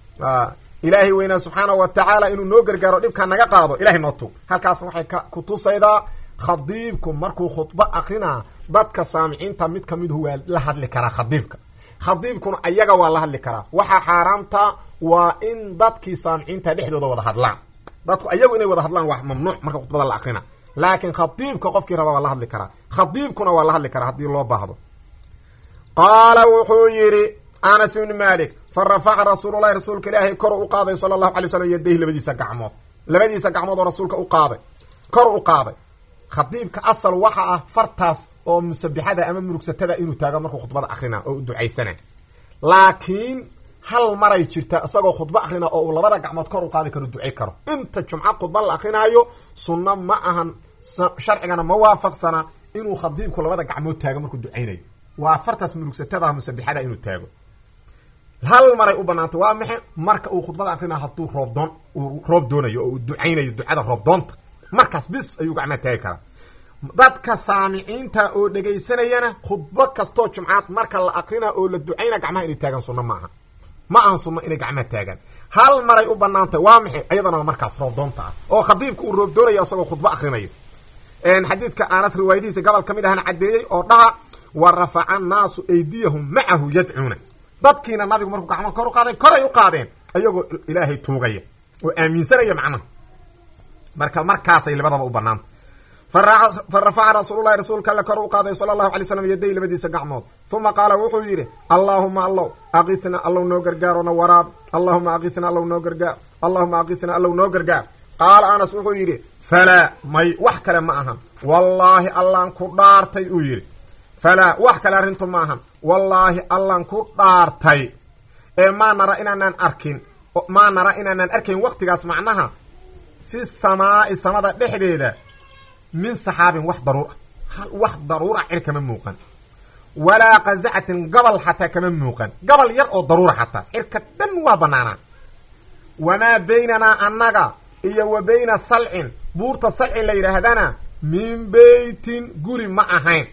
ilaahay weynaa subxaanahu wa tacaala inuu noo gargaaro dhibkaa naga qaado ilahay noo tuug halkaas waxay ka kutusaydaa khadiibku markuu khudbo akrinaa dadka saamiciinta mid kamiduhu waa la hadli karaa khadiibka khadiibkuna ayaga waa la hadli karaa waxaa xaaraamta waa in dadkii saamiciinta dhexdooda wada hadlaan dadku ayagu inay wada hadlaan waa mamnuuc marka khudbada la akrina laakiin khadiibka qofkii raba waa la hadli karaa khadiibkuna waa la hadli karaa haddii loo baahdo qaala wuxuu yidhi anas ibni malik fa rafaca rasuululahi rasuulka ilaahay kor u qaaday sala allahu alay slam yadayhi labadiisa gacmood labadiisa gacmood oo rasuulka u qaaday kor u qaaday khadiibka asal waxa ah fartaas oo musabixada ama murugsatada inuu taago markuu khudbada akrina oo u ducaysana laakiin hal maray jirta isagoo khudbo akrina oo uu labada gacmood kor u qaadi karo ducay karo inta jumco khudba la akrinaayo sunno ma ahan sharcigana ma waafaqsana inuu khadiibku labada gacmood taago markuu ducaynayo waa fartaas murugsatada musabixada inuu taago hal maray u banaantay waa maxe marka uu khudbada akrina hadduu roobdoon uu roob doonayo oo uu ducaynayo ducada roobdoonta markaas bis ayuu gacmaha taagi karaa dadka saamiciinta oo dhegaysanayana khudbo kastoo jumcaad marka la akrina oo la ducayna gacmaha inay taagaan sunno ma aha ma ahan sunno inay gacmaha taagaan hal maray u banaantay waa maxay iyadana markaas roobdoonta ah oo khadiibka uu roob doonayo isagoo khudbo akrinayo xadiidka anas riwaayadihiisa gobol ka mid ahana caddeeyey oo dhaha wa rafaca annaasu aydiyahum macahu yadcuuna dadkiina nabigu markuu gacmaha kor u qaaday koray u qaadeen ayagoo ilaahay tuugaya oo aaminsanaya macnaha marka markaasay labadaba u banaanta fa rafaca rasuululahi rasuulka alle kor u qaaday sala allahu alay slam yaday labadiisa gacmood uma qaala wuxuu yidhi allaahuma allow aqitna allow noo gargaarona waraab allahuma aqitna allow noo gargaar allahuma aqitna allow noo gargaar qaala anas wuxuu yidhi falaa may wax kale ma ahan wallaahi allaan ku dhaartay uu yidhi falaa wax kale arrintu ma ahan wallaahi allaan ku dhaartay ee maa nara inaanaan arkin maa nara inaanaan arkayn waqtigaas macnaha fi samaa'i samada dhexdeeda min saxaabin wax daruur ah wax daruura cir kama muuqan walaa qazacatin gabal xataa kama muuqan gabal yar oo daruura xataa cirka dhan waa banaanaa wamaa baynanaa annaga iyo wa bayna salcin buurta salcin la yidhaahdana min beytin guri ma ahayn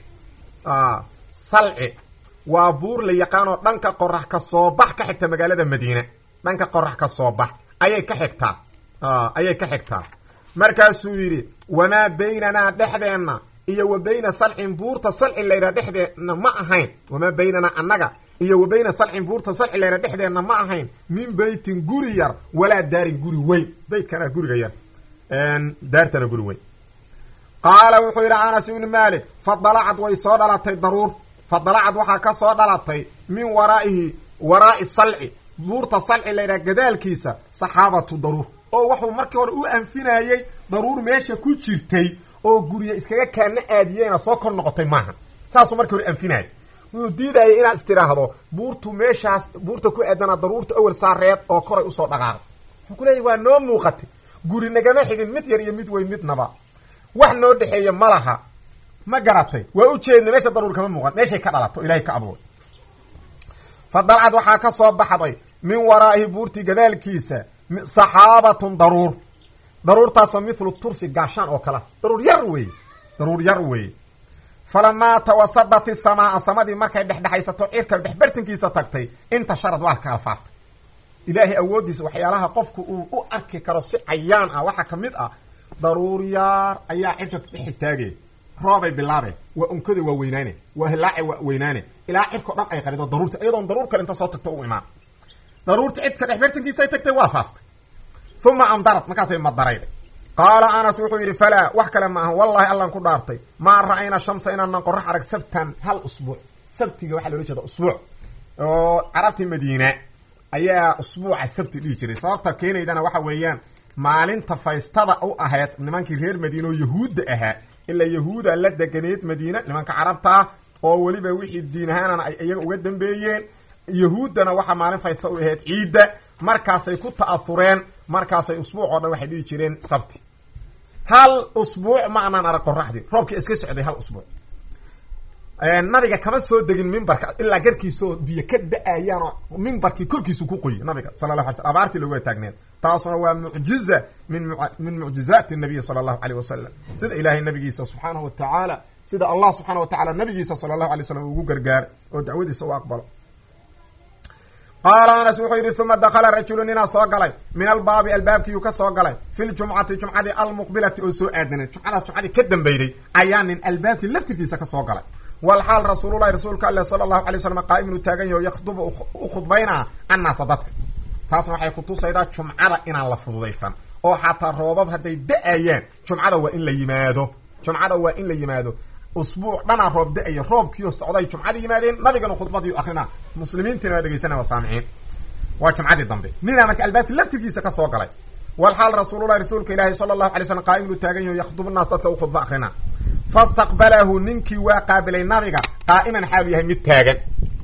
salci waa buur la yaqaanoo dhanka qorax ka soo bax ka xigta magaalada madiina dhanka qorax ka soo bax ayay ka xigtaa ayay ka xigtaa markaasuu yidhi wamaa baynanaa dhexdeenna iyo wa bayna salcin buurta salcin layidhaha dhexdeenna ma ahayn wamaa baynanaa annaga iyo wa bayna salcin buurta salcin layidhaha dhexdeenna ma ahayn min beytin guri yar walaa daarin guri weyn beytkana guriga yar daartana guri weyn qaala wuxuu yidhi anas ibni malik fa dalacad way soo dhalatay daruur fa dalacad waxaa ka soo dhalatay min waraa'ihi waraa'i salci buurta salci layidhaha gadaalkiisa saxaabatu daruur oo wuxuu markii hore u anfinayey daruur meesha ku jirtay oo gurya iskaga kaana aadiyeyna soo kor noqotay maaha saasuu markii hore anfinayay wuxuu diidayay inaad istiraahdo buurtu meeshaas buurta ku aadana daruurta awel saareed oo koray usoo dhaqaaqay wuxuu ku leeyahy waa noo muuqatay guri nagama xigin mid yar iyo mid weyn midnaba wax noo dhexeeya ma laha ma garatay waa u jeedna meesha daruur kama muuqan meeshay ka dhalato ilahay ka abuuray fa dalcad waxaa ka soo baxday min waraa'ihi buurtii gadaalkiisa saxaabatun daruur daruurtaasoo mithlu tursi gaashaan oo kale daruur yar weeye daruur yar weeye falamaa tawasadat isamaa samadii markay dhexdhexaysato cirka dhexbartankiisa tagtay intasharad waa kala faaftay ilaahay awooddiisa waxyaalaha qofku uu u arki karo si cayaan ah waxaa ka mid ah daruur yaar ayaa cirka dhex istaagaya roobay bilaabeen waa unkada waa weynaane waa hilaace waa weynaane ilaa cirkao dhan ay qarido daruurta iyadoon daruur kale inta soo tagto u imaan daruurta cidka dhex bartankiisa ay tagtay waa faaftay uma amdarad markaasay madarayday qaala anas wuxuu yidhi falaa wax kale ma aha wallahi allan ku dhaartay maa ra'ayna shamsa inaanan qorax arag sabtan hal usbuuc sabtiga waxaa loola jeeda usbuuc oo carabtii madiina ayaa usbuuca sabti dhihi jiray sababta keenaydana waxa weeyaan maalinta faystada u ahayd nimankii reer madiina oo yahuudda ahaa ilaa yahuuda la deganeed madiina nimanka carabtaa oo weliba wixii diin ahaanana ay iyaga uga dambeeyeen yahuuddana waxaa maalin faysta u ahayd ciidda markaasay ku ta'ahureen markaasay usbuuc oo dhan waxay dhihi jireen sabti hal usbuuc ma anaan arag qoraxdii roobkii iska socday hal usbuuc nabiga kama soo degin mimbarka ilaa garkiisaoo biyo ka da-ayaan oo mimbarkii korkiisu ku qoyi nabiga sala la ala sl abaartii looga taagneed taasuna waa mucjiza min min mucjizaati nabiyi sala allahu aleyh wasalam sida ilaahay nabigiisa subxaanahu wa tacaala sida allah subxaana wa tacala nabigiisa sala allahu alay slam ugu gargaaray oo dacwadiisa u aqbalo qaala anas wuxuu yidhi uma dakala rajulu ninaa soo galay min albaabi albaabkiiyuu ka soo galay fi ljumcati jumcadii almuqbilati oo soo aadaneed jumcadaas jumcadii ka dambeyday ayaa nin albaabkii laftirkiisa ka soo galay walxaal rasuululahi rasuulka alle sala allahu alay waslam qaa'im inuu taagan yaho yakhdubu u khudbaynaa annaasa dadka taasna waxay kutusaydaa jumcada inaan la fududaysan oo xataa roobab hadday da-ayaan jumcada waa in la yimaado jumcada waa in la yimaado usbuuc dhanaa roob da-aya roobkiioo socday jumcadii yimaadeen nabigana khudbadii akrinaa muslimiintiina waa dhegeysanaya waa saamiciin waa jumcadii dambe ninaa marka albaabkii laftirkiisa ka soo galay walxaal rasuululahi rasuulka ilaahi sala allahu alay slam qaa'im inuu taagan yaho yakhdubu naas dadka u khudba akrinaa fastaqbalahu ninkii waa qaabilay nabiga qaa'iman xaalu yahay mid taagan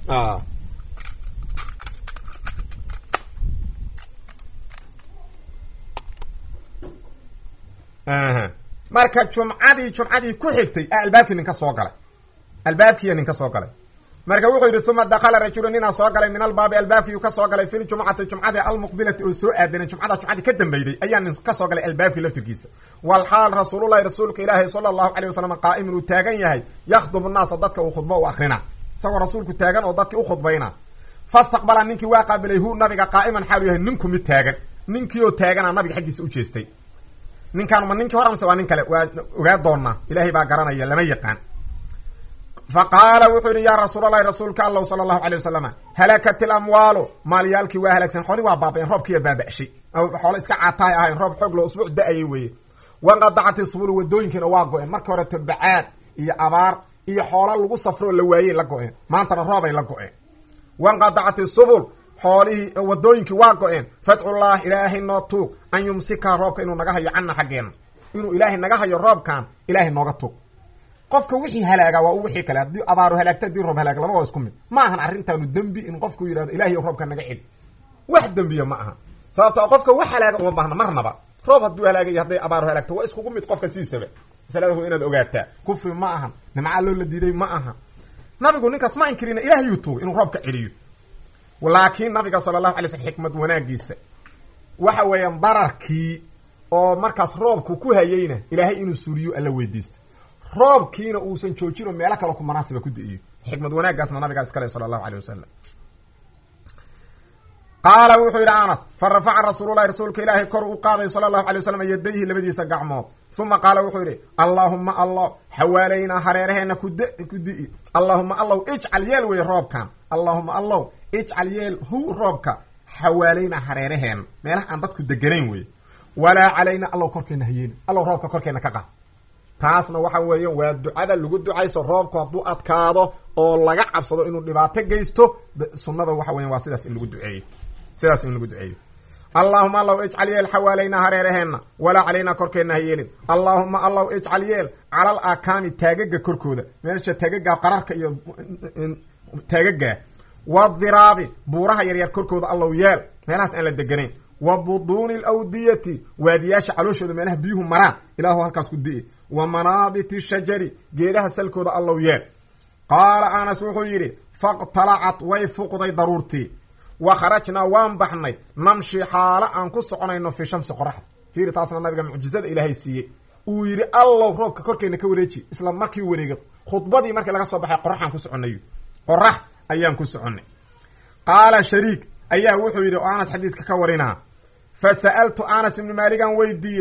marka jumcadii jumcadii ku xigtay a albaabkii nin ka soo galay albaabkiiya nin ka soo galay marka wuxuu yidhi uma dakala rajulu ninaa soo galay min albaabi albaabkiiyu ka soo galay fi ljumcati jumcadii almuqbilati oo soo aadanay jumcada jumcadii ka dambeyday ayaa nin ka soo galay albaabkii laftirkiisa walxaal rasuululahi rasuulka ilaahi sala allahu aleyh wasalam qaa'imun uu taagan yahay yakhdubu naasa dadka uu khudbo u akrina isagoo rasuulku taagan oo dadkii u khudbayna fastaqbala ninkii waa qaabilay hu nabiga qaa'iman xaalu yahay ninku mid taagan ninkii oo taagana nabiga xaggiisa u jeestay ninkaan ma ninkii hore amse waa nin kale waa ogaa doonaa ilaahay baa garanaya lama yaqaan fa qaala wuxuu yidhi yaa rasuulalahi rasuulka allahu sala allahu alay wasalama halakat ilamwaalu maalyaalkii waa halaagsan xooli waa baaba-een roobkiiya baaba-shay xoolo iska caatahay ahayn roob xoog loo usbuuc da-ayay weeye wanqadacat isubulu wadooyinkiina waa go-een markii hore tabacaad iyo abaar iyo xoolo lagu safroo la waayey la go-een maantana roobay la go-een wanqadacat isubul xoolihii wadooyinkii waa go-een fatxullah ilaahay noo tuug an yumsika roobka inuu naga hayo canna xaggeena inuu ilaahay naga hayo roobkan ilaahay nooga tuug qofka wixii halaaga waa u wixii kale haddii abaaru halaagta haddii roob halaag laba waa isku mid ma ahan arrintaanu dembi in qofku yidhahdo ilahiy roobka naga celi wax dembiya ma aha sababto qofka wax halaaga uma baahna marnaba roob hadduu halaagaya hadday abaaru halaagto waa iskugu mid qofka siisaba masalada inaad ogaataa kufri ma ahan nimcaa loo la diiday ma aha nabigu ninkaas ma inkirina ilaahiyuu tuugay inuu roobka celiyo laakiin nabiga sala allahu alay slm xikmad wanaagiisa waxa weeyaan dararkii oo markaas roobku ku hayeyna ilaahay inuu suuriyo alla weydiisto roobkiina uusan joojin oo meelo kaleo ku munaasiba ku da-iyo xikmad wanaaggaasna nabigaa iskale sala allahu aleyh wasalam qaala wuxuu yidhi anas fa rafaca rasuululahi rasuulka ilaahay kor u qaaday sala allahu alay wasalam yadayhi labadiisa gacmood uma qaala wuxuu yidhi allaahuma allah xawaalaynaa hareeraheena kud ku di-i allaahuma allow ijcal yeel wey roobkan allaahuma allow ijcal yeel hu roobka xawaalaynaa hareeraheena meelaha aan dadku deganayn wey walaa calayna allow korkeena hayeena allow roobka korkeena ka qaa taasna waxa weeyaan waa ducada lagu ducayso roobku hadduu adkaado oo laga cabsado inuu dhibaato geysto sunnada waxa weyan waa sidaas in lagu duceeyo sidaas in lagu duceeyo allaahuma allow ijcal yeel xawaalaynaa hareeraheenna walaa calaynaa korkeenna ha yeelin allaahuma allow ijcal yeel calal akaami taagaga korkooda meesha taagaga qararka iyo taagagaa wadiraabi buuraha yaryar korkooda allow yeel meelahaas aan la deganayn wa buduuni alawdiyati waadiyaasha calooshooda meelaha biyuhu maraan ilaahu halkaas ku di-i wa manaabiti shajari geedaha salkooda allow yeel qaala anas wuxuu yidhi faqtalacat way fuqday daruurtii wa kharajnaa waan baxnay namshi xaalo aan ku soconayno fii shamsi qoraxda fiiri taasna nabiga mucjizada ilaahay siiyey uu yidhi allow roobka korkeena ka wareeji isla markii wareega khudbadii markii laga soo baxay qoraxaan ku soconay qorax ayaan ku soconay qaala shariik ayaa wuxuu yidhi oo anas xadiiska ka warinaa fa sa'altu anas ibnu maaligan weydiiyey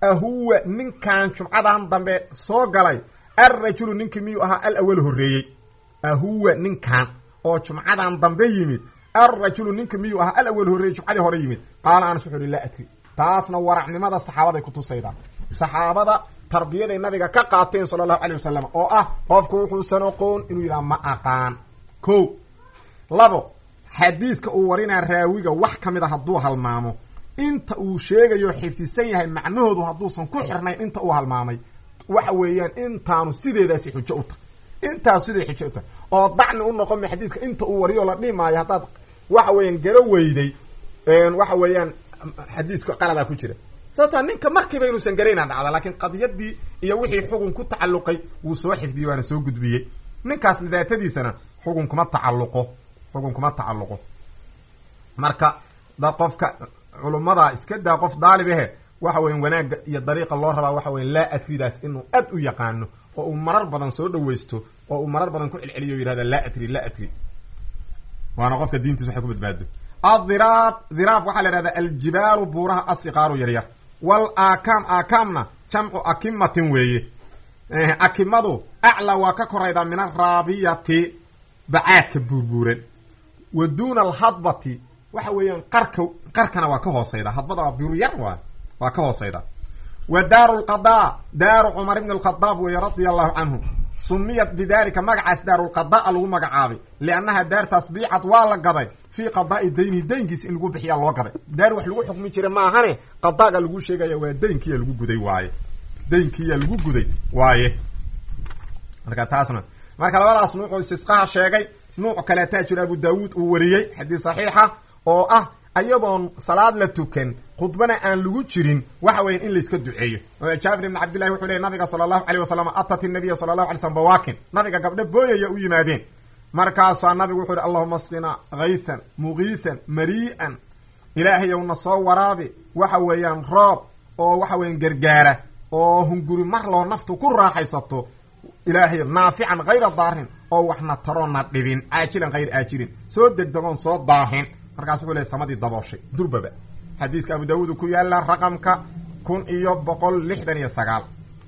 ahuwa ninkan jumcadan dambe soo galay alrajulu ninkii miyuu ahaa al awal horreeyey ahuwa ninkan oo jumcadan dambe yimid alrajulu ninki miyuu ahaa al awal horreeyey jumcadii hore yimid qaala anas wuxuu uhi laa adri taasna waracnimada saxaabaday kutusaydaa saxaabada tarbiyaday nabiga ka qaateen sala allahu calay wasalam oo ah qofku wuxuusan oqoon inuu yidhaha ma aqaan ko labo xadiidka uu warinaa raawiga wax ka mid a hadduu halmaamo inta uu sheegayo xifdisan yahay macnahoodu hadduusan ku xirnayn inta uu halmaamay waxa weeyaan intaanu sideedaasi xujo u tahay intaasu siday xujo u tahay oo dacni u noqon ma xadiiska inta uu wariyo la dhihi maayo haddaad waxa weeyaan garo weyday waxa weeyaan xadiiska qaladaa ku jira sababtaa ninka markiiba inuusan garaynaa dhacda laakiin qadiyadii iyo wixii xugun ku tacalluqay wuu soo xifdiyey waana soo gudbiyey ninkaas daatadiisana xugun kuma tacalluqo xugun kuma tacalluqo marka dad qofka culummada iska daa qof daalib ahe waxa weya wanaagga iyo dariiqa loo rabaa waxa weya laa adridaas inuu aad u yaqaano oo uu marar badan soo dhawaysto oo uu marar badan ku celceliyo o yihahda laa adri laa adri waana qofka diintiis waxay ku badbaado adiraab diraab waxaa la ihahdaa aljibaalu buuraha asiqaaru yaryar wal aakaam aakaamna jamcu akimatin weeye akimadu aclaa waa ka koraydaa min araabiyati bacaadka buurbuuran wa duuna alhadbati waxa weeyaan qarka qarkana waa ka hooseyda hadbada waa biru yar waa waa ka hooseyda wa daaru lqadaa daaru cumar ibn alkhadaab weeye radia allahu canhu sumiyat bidalika magacaas daarulqadaa lagu magacaabay liannaha daartaas biicad waa la gaday fii qadaai daynihi daynkiisa in lagu bixiyaa loo gaday daar wax lagu xukmi jira maahane qadaaga lagu sheegaya waa daynkiya lagu guday waaye daynkiya lagu guday waaye marka taasna marka labadaas nuucoo istisqaha sheegay nuuc kaleetaa jiro abu daawuud uu wariyey xadiis saxiixa oo ah ayadoon salaad la tukan khudbana aan lagu jirin waxa weyan in layska duceeyo jaabir ibn cabdillahi wuxuu leey nabiga sala allahu aleyh wasalam atat inabiya sala allahu alay slm bawaakin nabiga gabdho booyaya u yimaadeen markaasaa nabigu wuxuu yihi allahuma asqina haythan mugiithan marii'an ilaahayow na soo waraabi waxa weeyaan roob oo waxa weyan gargaara oo hunguri mar loo naftu ku raaxaysato ilaahay naafican hayra daarin oo waxna taroona dhibin caajilan hayr aajilin soo degdegoon soo daahin markaas wuxuu leey samadii dabooshay durbaba xadiiska abu daawuud ku yaala raqamka kun iyo boqol lixdan iyo sagaal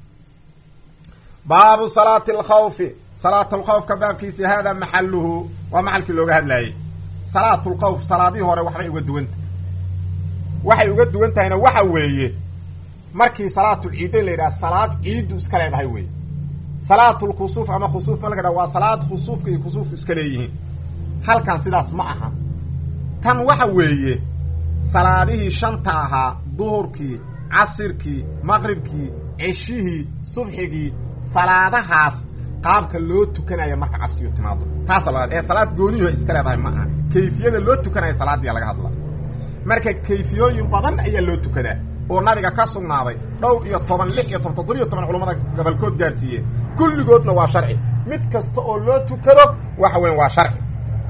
baabu salaati alkhawfi salaatulkhawfka baabkiisi hada maxaluhu waa maxalkii looga hadlayay salaatulkhawf salaadihii hore waxbay uga duwanta waxay uga duwan tahayna waxa weeye markii salaatulciidayn la yidhaha salaad ciiddu iska leedahay weye salaatulkusuuf ama khusuuf ma laga dhaha waa salaad khusuufka iyo kusuufku iska leeyihiin halkan sidaas ma aha tan waxa weeye salaadihii shanta ahaa duhurkii casirkii maqribkii ceshihii subxigii salaadahaas qaabka loo tukanaya marka cabsiyo timaado taasa labaad ee salaad gooniyo iska leedahay ma aha kayfiyada loo tukanaya salaadiya laga hadla marka kayfiyooyin badan ayaa loo tukadaa oo nabiga ka sugnaaday dhowr iyo toban lix iyo toban toddobiyo toban culamada gobolkood gaarsiiyeen kulligoodna waa sharci mid kasta oo loo tukado waxa weyan waa sharci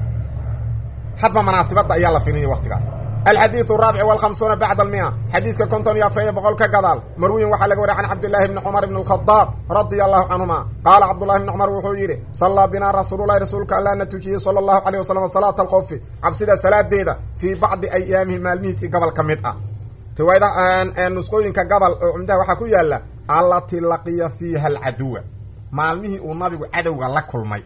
hadba manaasibadda ayaa la firinaya waktigaas alxadiiث الraabic والhamsuuna bacd almia xadiiska konton iyo afariyo boqol ka gadaal marwiyin waxaa laga wariy can cabdillaahi bni cumar bn اlkhadaab radia allahu canhuma qaala cabdullahi bni cumar wuxuu yidhi sallaa binaa rasuululahi rasuulka allah na tujiyey sala allahu aleyh wasalam salaata alkhawfi cabsida salaadeeda fii bacdi ayaamihi maalmihiisii gobol ka mid ah riwaayada nusqooyinka gobol oo cumdaha waxaa ku yaala allati laqiya fiiha alcaduwa maalmihii uu nabigu cadowga la kulmay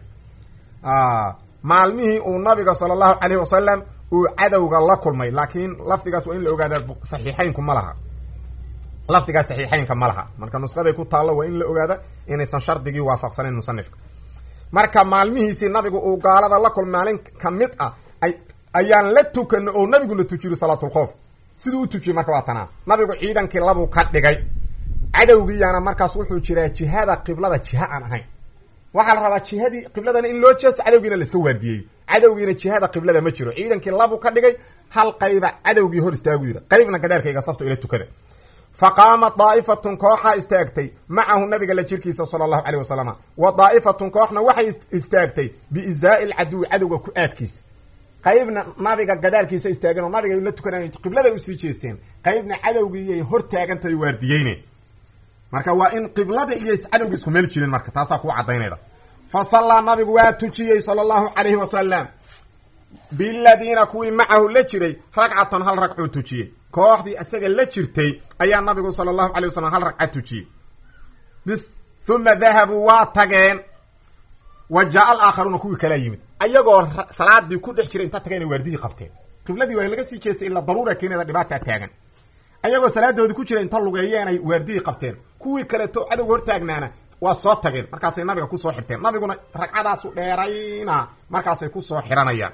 maalmihii uu nabiga sala allahu aleyh wasalam uu cadowga la kulmay laakiin lafdigaas waa in la ogaada saxiixaynku ma laha lafdigaas saxiixaynka ma laha marka nusqaday ku taallo waa in la ogaada inaysan shardigii waafaqsanayn musanifka marka maalmihiisii nabigu uu gaalada la kulmay maalin ka mid ah ayaan la tukano oo nabiguna tujiyo salaatulkhoof siduu u tujiyey marka waa tanaa nabigu ciidankii labuu ka dhigay cadowgiiyaana markaas wuxuu jiraa jihada qiblada jiha aan ahayn waxaa la rabaa jihadii qibladana in loo jeesto cadowgiina la iska waardiyeeyo cadowgiina jihada qiblada ma jiro ciidankii labuu ka dhigay hal qayba cadowgii hor istaagu yidhi qaybna gadaalkayga safto ila tukada fa qaamat daa'ifatun kooxaa istaagtay macahu nabiga la jirkiisa sala allahu caleyh wasalam wa daa'ifatun kooxna waxay istaagtay biizaa'i lcaduwi cadowga ku aadkiisa qaybna nabiga gadaalkiisa istaageen oo nabiga la tukanayo qibladay usii jeesteen qaybna cadowgiiyay hor taagantahay waardiyeyneen marka waa in qiblada iyo cadowga isku meel jirin marka taasaa kuu cadaynayda fa sallaa nabigu waa tujiyey sala allahu calayhi wasalam biladiina kuwii macahu la jiray ragcatan hal ragcuu tujiyey kooxdii isaga la jirtay ayaa nabigu sala allahu calay wasalam hal ragca tujiyey bis huma dahabuu waa tageen wa jaa alaakharuuna kuwii kalaa yimid ayagoo salaadii ku dhex jiray inta tageen waardihii qabteen qibladii waa laga sii jeestay ilaa daruura keeneeda dhibaataa taagan ayagoo salaadoodii ku jira inta lugeeyeenay waardihii qabteen kuwii kaleeto cadowga hortaagnaana waa soo tageen markaasay nabiga kusoo xirteen nabiguna ragcadaasu dheerayna markaasay kusoo xiranayaan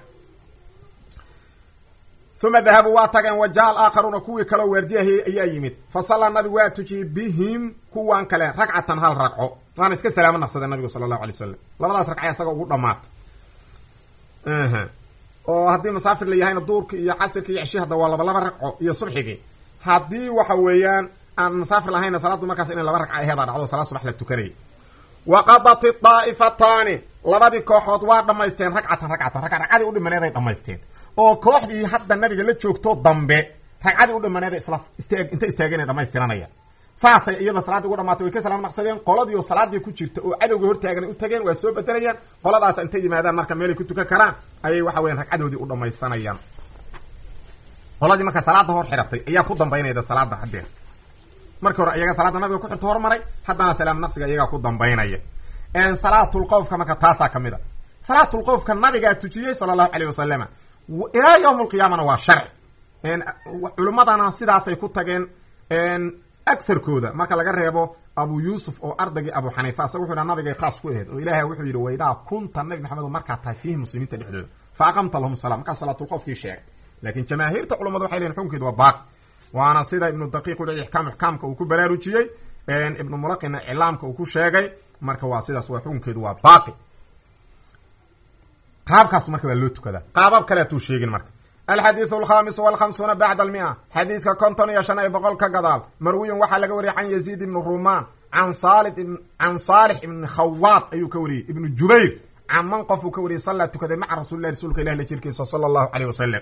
uma dahabuu waa tageen wa jaa alaakharuuna kuwii kaleo waardiyahay ayaa yimid fa sallaa nabigu waa tujiyey bihim kuwan kale ragcatan hal ragco waana iska salaamo naqsadeen nabigu sala allahu alay wasalam labadaas ragca isaga ugu dhamaatay oo haddii masaafir la yahayna duurka iyo casirka iyo ceshi hadda waa laba laba ragco iyo subxigii haddii waxa weeyaan aan masaafir lahayna salaaddu markaas inay laba ragca aheedaa dhacdo salaad subax la tukanayay waqadat daa'ifataani labadii kooxood waa dhamaysteen ragcatan ragcatan ragca ragcadii u dhimaneeday dhamaysteen oo kooxdii hadda nabiga la joogto dambe ragcadii u dhimaneeda isla istaag inta istaageen ay dhamaystiranayaan saasay iyada salaadii ugu dhamaatay way ka salaam naqsadeen qoladii oo salaadii ku jirta oo cadowga hortaaganay u tageen waa soo bedelayaan qoladaas intay yimaadaan marka meelay ku tukan karaan ayay waxa weyan ragcadoodii u dhamaysanayaan qoladii marka salaada hor xiratay ayaa ku dambaynayda salaada haddeer markii hore iyaga salaada nabiga ku xirto hormaray haddana salaam naqsiga iyagaa ku dambaynaya salaatulqowfka marka taasaa kamid a salaatulqowfka nabigaa tujiyey sala allahu caleyh wasalama ilaa yawm alqiyaamana waa sharci culimmadana sidaasay ku tageen agarkooda marka laga reebo abu yuusuf oo ardaygii abu xaniifa asaga wuxu dha nabigay khaas ku aheyd oo ilahay wuxuu yidhi waidaa kunta nabi maxamed markaa tahay fiihi muslimiinta dhexdooda fa aqamta lahum sala markaas salaatulqofkii sheegay laakiin jamaahiirta culamadu waxay leeyiin xukunkeedu waa baaqi waana sida ibnu daqiiq uli ixkaam ixkaamka uu ku baraarujiyey ibnu mulaqina iclaamka uu ku sheegay marka waa sidaas waa xukunkeedu waa baaqi qaabkaas marka waa loo tukadaa qaabab kale atuu sheegin marka alxadiidu alkhamisu walkhamsuuna bacda almia xadiiska konton iyo shan iyo boqol ka gadaal marwiyun waxaa laga wariyay can yaziid ibni rumaan an sali can saalix ibni khawaad ayuu ka wariyey ibnu jubayr can man qof uu ka wariyey sallaa tukaday maca rasulilahi rasuulka ilah la jirkiisa sala allahu caleyh wasalam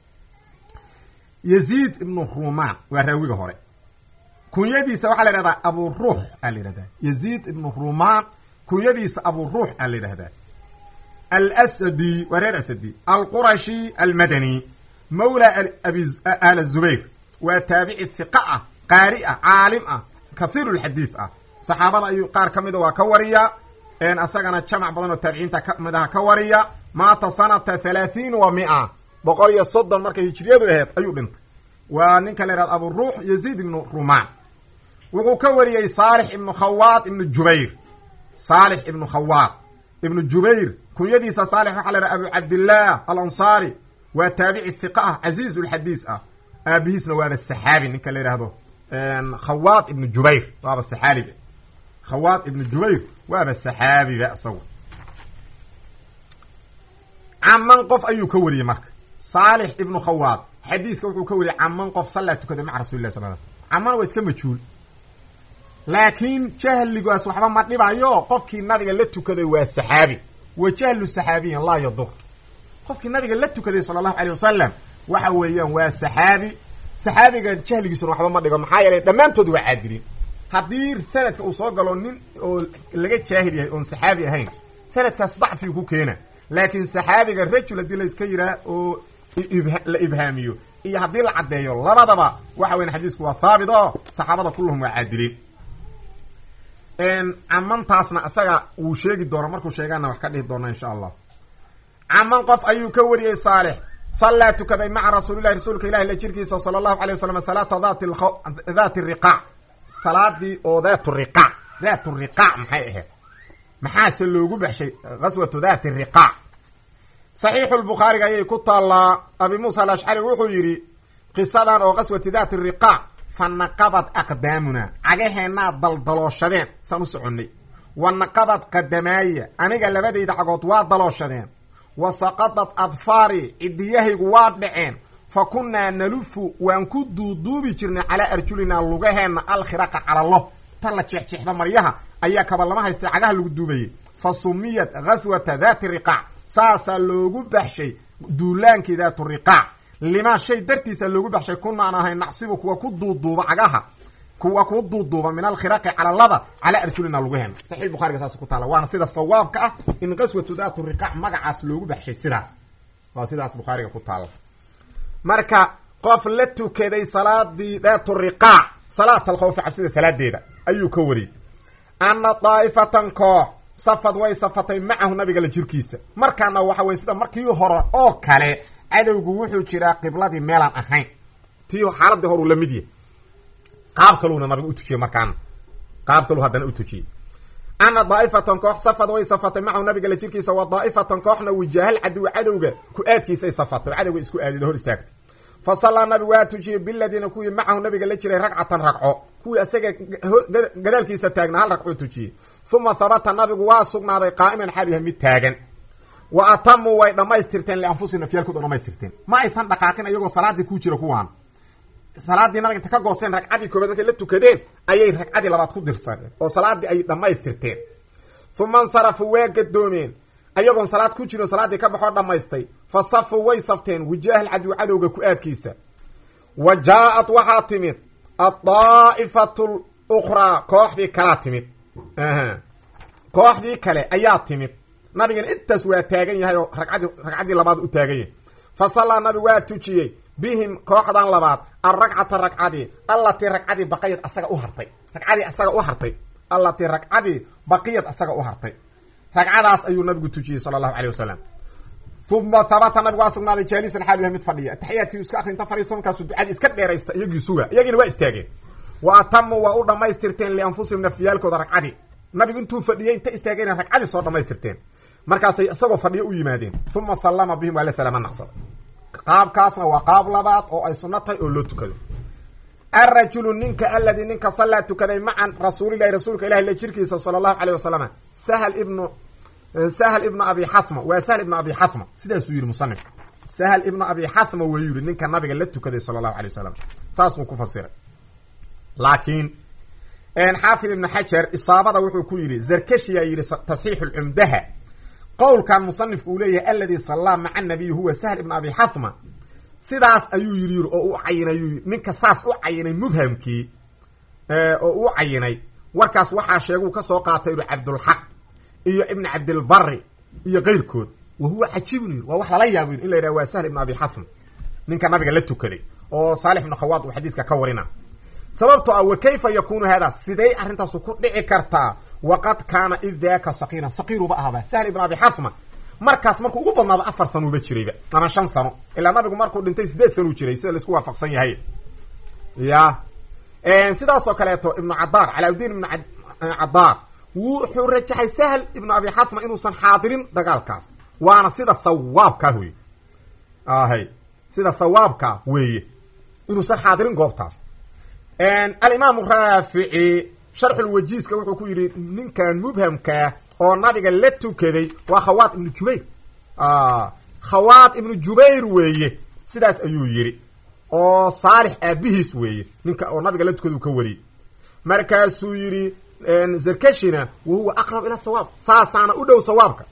yaziid ibnu rumaan waa raawiga hore kunyadiisa waxaa la yihahdaa abu ruux aa la yihahdaa yaziid ibnu rumaan kunyadiisa abu ruux aa la yidhahdaa alsadi waa reer asadi alqurashi almadani mawla al zubayr waa taabici hiqa ah qaari ah caalim ah kathiiru lxadiid ah saxaabada ayuu qaar ka mida waa ka wariya asagana jamac badan oo taabiciinta kamid aha ka wariya maata sanata thalaathiin wa mia boqol iyo soddon markay hijriyadu aheyd ayuu dhintay waa ninka la yihahda abu ruux yaziid ibnu rumaan wuxuu ka wariyey saalix ibnu khawaad ibnu jubayr saalix ibnu khawaad ibnu jubayr kunyadiisa saalix waxaa la yhaha abu cabdillaah alansaari waa taabici hiqa ah casiiz lxadiis ah aabihiisna waaba saxaabi ninka la yihahdo khawaad ibnu jubayr waaba saxaabiba khawaad ibnu jubayr waaba saxaabiba isagu caman qof ayuu ka wariyey marka saalix ibnu khawaad xadiiska wuxuu ka wariyey caman qof sallaa tukaday maca rasuli lah sal l caman waa iska majhuul laakiin jahligaas waxba ma dhibayo qofkii nabiga la tukaday waa saxaabi wa jahlu saxaabiyin laa yadur qofkii nabiga la tukaday sala allahu aleyh wasalam waxa weeyaan waa saxaabi saxaabiga jahligiisuna waxba ma dhigo maxaa yeelay dhammaantood waa caadiliin haddii sanadka uu soo galo nin oo laga jaahil yahay oon saxaabi ahayn sanadkaas dacfigu ku keena laakiin saxaabiga rajul haddii la iska yiraa oo la ibhaamiyo iyo haddii la caddeeyo labadaba waxa weyan xadiisku waa thaabit oo saxaabada kulluhum waa caadiliin camantaasna isaga wuu sheegi doona markuu sheegaana wax ka dhihi doona insha allah caman qof ayuu ka wariyey saalix sallaa tukaday maca rasuulillahi rasuulka ilahi la jirkiisa sala allahu alay wasalam salaata dati daati riqaac salaadii oo daatu riqaac daatu riqaac maxay ahayd maxaase loogu baxshay gaswatu daati riqaac saxiixu lbukhaariga ayay ku taallaa abi muusa alashcari wuxuu yidhi qisadan oo gaswati daati riqaac fa naqabad aqdaamuna cagaheenaa daldalooshadeen saan u soconnay wa naqabad qadamaaya aniga labadayda cagood waa dalooshadeen wa saqadad adfaari cidiyahaygu waa dhaceen fa kunnaa nalufu waan ku duuduubi jirnay calaa arjulinaa lugaheenna alkhiraqa calalo tan la jeexjeexda maryaha ayaa kabalama haystay cagaha lagu duubayay fa sumiyat gaswata daati riqaac saasaa loogu baxshay duulaankii daatu riqaac limaa shay dartiisa loogu baxshay kunaan ahay nacsibu kuwa ku duuduuba cagaha kuwa ku duuduuba min alkhiraqi calalada calaa arjulina lugaheena saxiix bukhariga saas ku taala waana sida sawaabka ah in qaswatu daatu riqaac magacaas loogu baxshay sidaas waa sidaas bukhaariga ku taala marka qof la tukaday salaadii daatu riqaac salaat alkhawfi cabsida salaadeeda ayuu ka wariyey ana daa'ifatan koox safad way safatay macahu nabiga la jirkiisa markaana waxa weye sida markii hore oo kale cadowgu wuxuu jiraa qibladii meelaan ahayn tii xaaladii horuu la mid yahy qaab kaluuna nabiga utujiyey markaana qaab kaluu haddana utujiyey ana daa'ifatan koox safad way safatay macahu nabiga la jirkiisa wa daa'ifatan kooxna wijaahal cadow cadowga ku-aadkiisay safatay cadowga isku aadida hor istaagtay fa sallaa nabigu waa tujiyey biladiina kuwii macahu nabiga la jiray ragcatan ragco kuwii isaga gadaalkiisa taagna hal ragcoo tujiyey uma habata nabigu waa sugnaaday qaa'iman xaaliha mid taagan wa atamuu way dhammaystirteen lianfusihim nafyaalkooda dhamaystirteen ma aysan dhaqaaqin iyagoo salaadii ku jira kuwaan salaadii nabiga inta ka gooseen ragcadii koobaad markay la tukadeen ayay ragcadii labaad ku dirsadeen oo salaadii ay dhammaystirteen uma insarafuu waa gadoomeen ayagoon salaad ku jirin salaaddii ka baxoo dhammaystay fa safuu way safteen wijaahal cadow cadowga ku-aadkiisa wa jaa-at waxaa timid addaa'ifatu lukhraa kooxdii kalaa timid kooxdii kale ayaa timid nabigana intaas waa taagan yahay oo ragcadii ragcaddii labaad u taagan yahay fa sallaa nabigu waa tujiyey bihim kooxdan labaad alragcata ragcadii allatii ragcadii baqiyad asaga u hartay ragcadii asaga u hartay allatii ragcadii baqiyad asaga u hartay ragcadaas ayuu nabigu tujiyey sala allahu calay wasalam uma habata nabigu waa sugnaaday jaalisan xaalu yahay mid fadhiya ataxiyaadkii iska akrinta fariiso markaasuu ducadii iska dheeraysta iyagii suga iyagiina waa istaageen wa atamuu waa u dhammaystirteen lianfusihim nafyaalkooda ragcadii nabigu intuu fadhiyey inta istaageen ragcadii soo dhammaystirteen markaasay isagoo fadhiyo u yimaadeen uma sallama bihim waa la salaama naqsada qaabkaasna waa qaab labaad oo ay sunno tahay oo loo tukado alrajulu ninka aladii ninka sallaa tukaday macan rasuulilahi rasuulka ilahi la jirkiisa sala allahu caleyh wasalam sahl ibnu sahl ibnu abi xathma waa sahl ibnu abi xathma sidaasuu yihi musanif sahl ibnu abi xathma wuu yihi ninka nabiga la tukaday sala allahu alay wasalam saasuu ku fasiray laakiin xaafid ibnu xajar isaabada wuxuu ku yidhi zarkashiyaa yidhi tasxiixu lcumdaha qowlkan musanifku uu leeyahay aladii sallaa maca nabiy huwa sahl ibnu abi xathma sidaas ayuu yidhi yiri oo u cayinay ninka saas u cayinay mubhamkii oo u cayinay warkaas waxaa sheeguu ka soo qaatay inu cabdulxaq iyo ibn cabdilbari iyo keyrkood wa huwa cajiibun yiri waa wax lala yaabo in la yidhaha waa sahl ibnu abi xathma ninka nabiga la tukaday oo saalix ibnu khawaad uu xadiiska ka warina sababto ah wa kayfa yakunu hada sidey arrintaasu ku dhici kartaa waqad kaana id daaka saqiiran saqiiruba ahaba sahl ibn abi xathma markaas markuu ugu badnaado afar sanuuba jirayba ama shan sano ilaa nabigu markuu dhintay sideed sanuu jiray sida laisku waafaqsan yahay ya sidaasoo kaleeto ibnu cadaar calaauddiin ibnu cadaar wuxuu rajaxay sahl ibnu abi xathma inuusan xaadirin dagaalkaas waana sida sawaabkaa weye ahay sida sawaabkaa weeye inuusan xaadirin goobtaas alimaamu raafici sharxulwajiiska wuxuu ku yidhi ninkan mubhamkaa oo nabiga la tukaday waa khawaad ibnu jubayr khawaad ibnu jubayr weeye sidaas ayuu yidhi oo saalix aabihiis weeye ninka oo nabiga la tukada uu ka wariyey markaasuu yidhi zarkashina wa huwa aqrab ila sawaab saasaana u dhow sawaabka